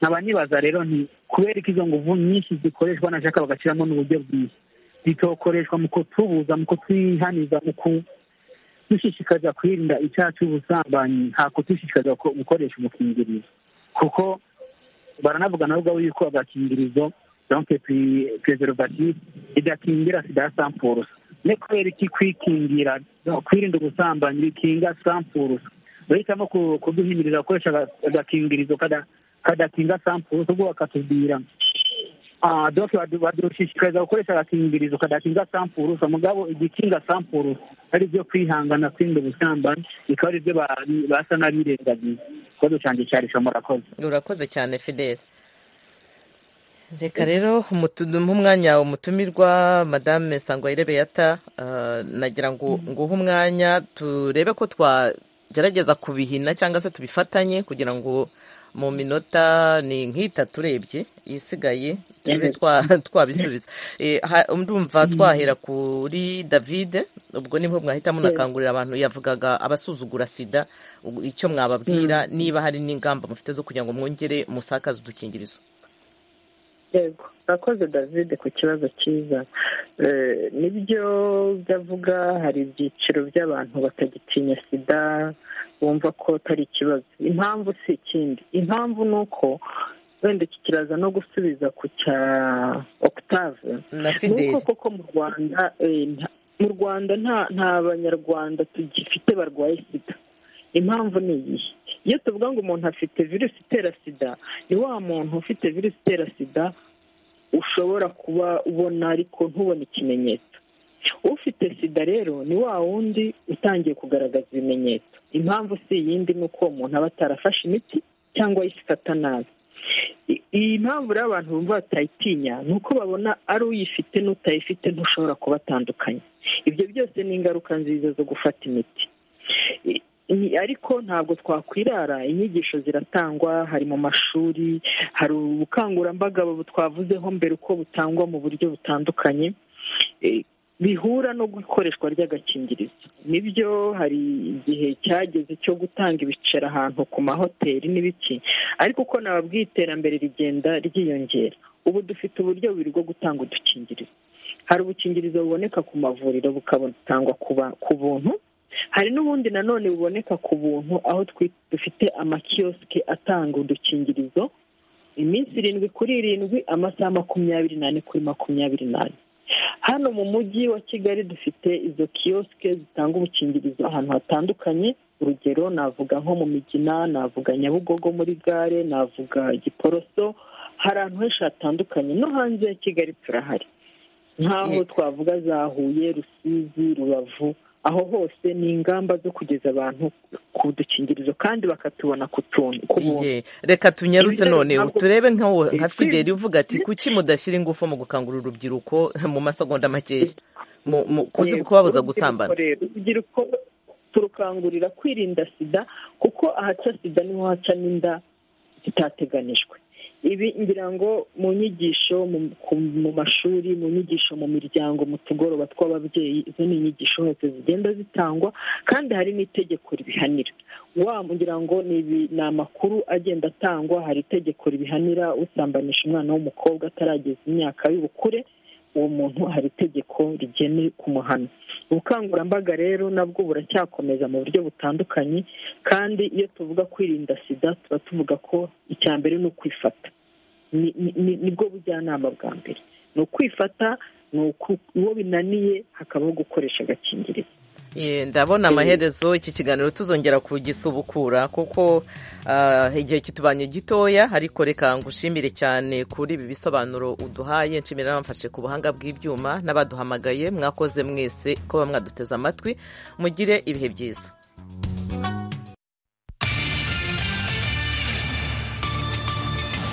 nkaba nibaza rero nti kubera ko izo nguvu nyinshi zikoreshwa banashaka bagashyiramo n'uburyo bwiza zitokoreshwa mu kutubuza mu kutwihaniza mu kudushishikariza kwirinda icyaha cy'ubusambanyi nta kudushishikariza ko- gukoresha umukingirizo kuko baranavuga na ubwabo yuko agakingirizo donc preservative idakingira sida ya sampurusa ne kubera iki kwikingira no, kwirinda ubusambanyi bikinga sampurusa bahitamo ku- kuduhimirira gukoresha aga- agakingirizo kada- kadakinga sampurusa ubwo bakatubwira Ah, donc badu- badushishikariza gukoresha agakingirizo kadakinga sampurusa mugabo igikinga sampurusa ari byo kwihangana kwirinda ubusambanyi bikaba ari byo ba- basa n'abirengagiza ikibazo cyanjye cyarisha murakoze urakoze cyane fidele reka rero umutu- umwanya umutumirwa madame sangwayire beata ah, nagira ngo nguhe umwanya turebe ko twagerageza kubihina cyangwa se tubifatanye kugira ngo mu minota ni nk'itatu urebye isigaye tube twa- twabisubiza Eh, ha- ndumva twahera kuri david ubwo nibwo mwahita munakangurira abantu yavugaga abasuzugura sida ubu icyo mwababwira niba hari n'ingamba mufite zo kugira ngo mwongere musakaze udukingirizo yego urakoze david ku kibazo cyiza Eh, nibyo byavuga hari ibyiciro by'abantu batagitinya sida bumva ko atari ikibazo impamvu si ikindi impamvu ni uko wenda iki kiraza no gusubiza ku cya octave Na ni Fidel. uko koko mu rwanda eh, nta- mu rwanda nta nta banyarwanda tugifite barwaye sida impamvu ni iyihe iyo tuvuga ngo umuntu afite virusi itera sida ni wa muntu ufite virusi itera sida ushobora kuba ubona ariko ntubone ikimenyetso ufite sida rero ni wa wundi utangiye kugaragaza ibimenyetso impamvu si iyindi ni uko uwo muntu aba atarafashe imiti cyangwa ayifata nabi I- iyi mpamvu rero abantu bumva batayitinya ni uko babona ari uyifite n'utayifite ntushobora kubatandukanya ibyo byose ni ingaruka nziza zo gufata imiti I- i- ariko ntabwo twakwirara inyigisho ziratangwa hari mu mashuri hari ubukangurambaga bu- twavuzeho mbere uko butangwa mu buryo butandukanye eh, bihura no gukoreshwa ry'agakingirizo nibyo hari igihe cyageze cyo gutanga ibiceri ahantu ku mahoteli n'ibiki ariko uko nababwiye iterambere rigenda ryiyongera ubu dufite uburyo bubiri bwo gutanga udukingirizo hari ubukingirizo buboneka ku mavuriro bukatangwa ku ba- ku buntu hari n'ubundi nanone buboneka ku buntu aho twi- dufite amakiyosike atanga udukingirizo iminsi irindwi kuri irindwi amasaha makumyabiri n'ane kuri makumyabiri n'ane hano mu mujyi wa kigali dufite izo kiyosike zitanga ubukingirizo ahantu hatandukanye urugero navuga nko mu migina navuga nyabugogo muri gare navuga giporoso hari ahantu henshi hatandukanye no hanze ya kigali turahari nk'aho twavuga za huye rusizi rubavu aho hose ni ingamba zo kugeza abantu ku dukingirizo kandi bakatubona ku tuntu ku buntu Iye, reka tunyarutse Ibi rero none ntabwo- turebe nkawe Eh, nka fideli uvuga ati kuki mudashyira ingufu mu gukangurira urubyiruko mu masegonda makeya mu- mu- kuzi- Yego, kubabuza urubyiruko gusambana rero, urubyiruko turukangurira kwirinda sida kuko ahaca sida niho haca n'inda zitateganijwe ibi ngira ngo mu nyigisho mu- ku- mu mashuri mu nyigisho mu miryango mu tugoroba tw'ababyeyi izo ni inyigisho hose zigenda zitangwa kandi hari n'itegeko ribihanira wa ngira ngo ni ibi- ni amakuru agenda atangwa hari itegeko ribihanira usambanisha umwana w'umukobwa atarageza imyaka y'ubukure uwo muntu hari itegeko rigene ku muhano ubukangurambaga rero nabwo buracyakomeza mu buryo butandukanye kandi iyo tuvuga kwirinda sida tuba tuvuga ko icya mbere ni ukwifata Ni- ni- ni- nibwo bujyanama bwa mbere ni ukwifata ni uku- uwo binaniye hakabaho gukoresha agakingirizo ndabona amaherezo iki kiganiro tuzongera kugisubukura kuko ah, igihe kitubanye gitoya ariko reka ngushimire cyane kuri ibi bisobanuro uduhaye nshimira n'abamfashe ku buhanga bw'ibyuma n'abaduhamagaye mwakoze mwese ko bamwaduteze amatwi mugire ibihe byiza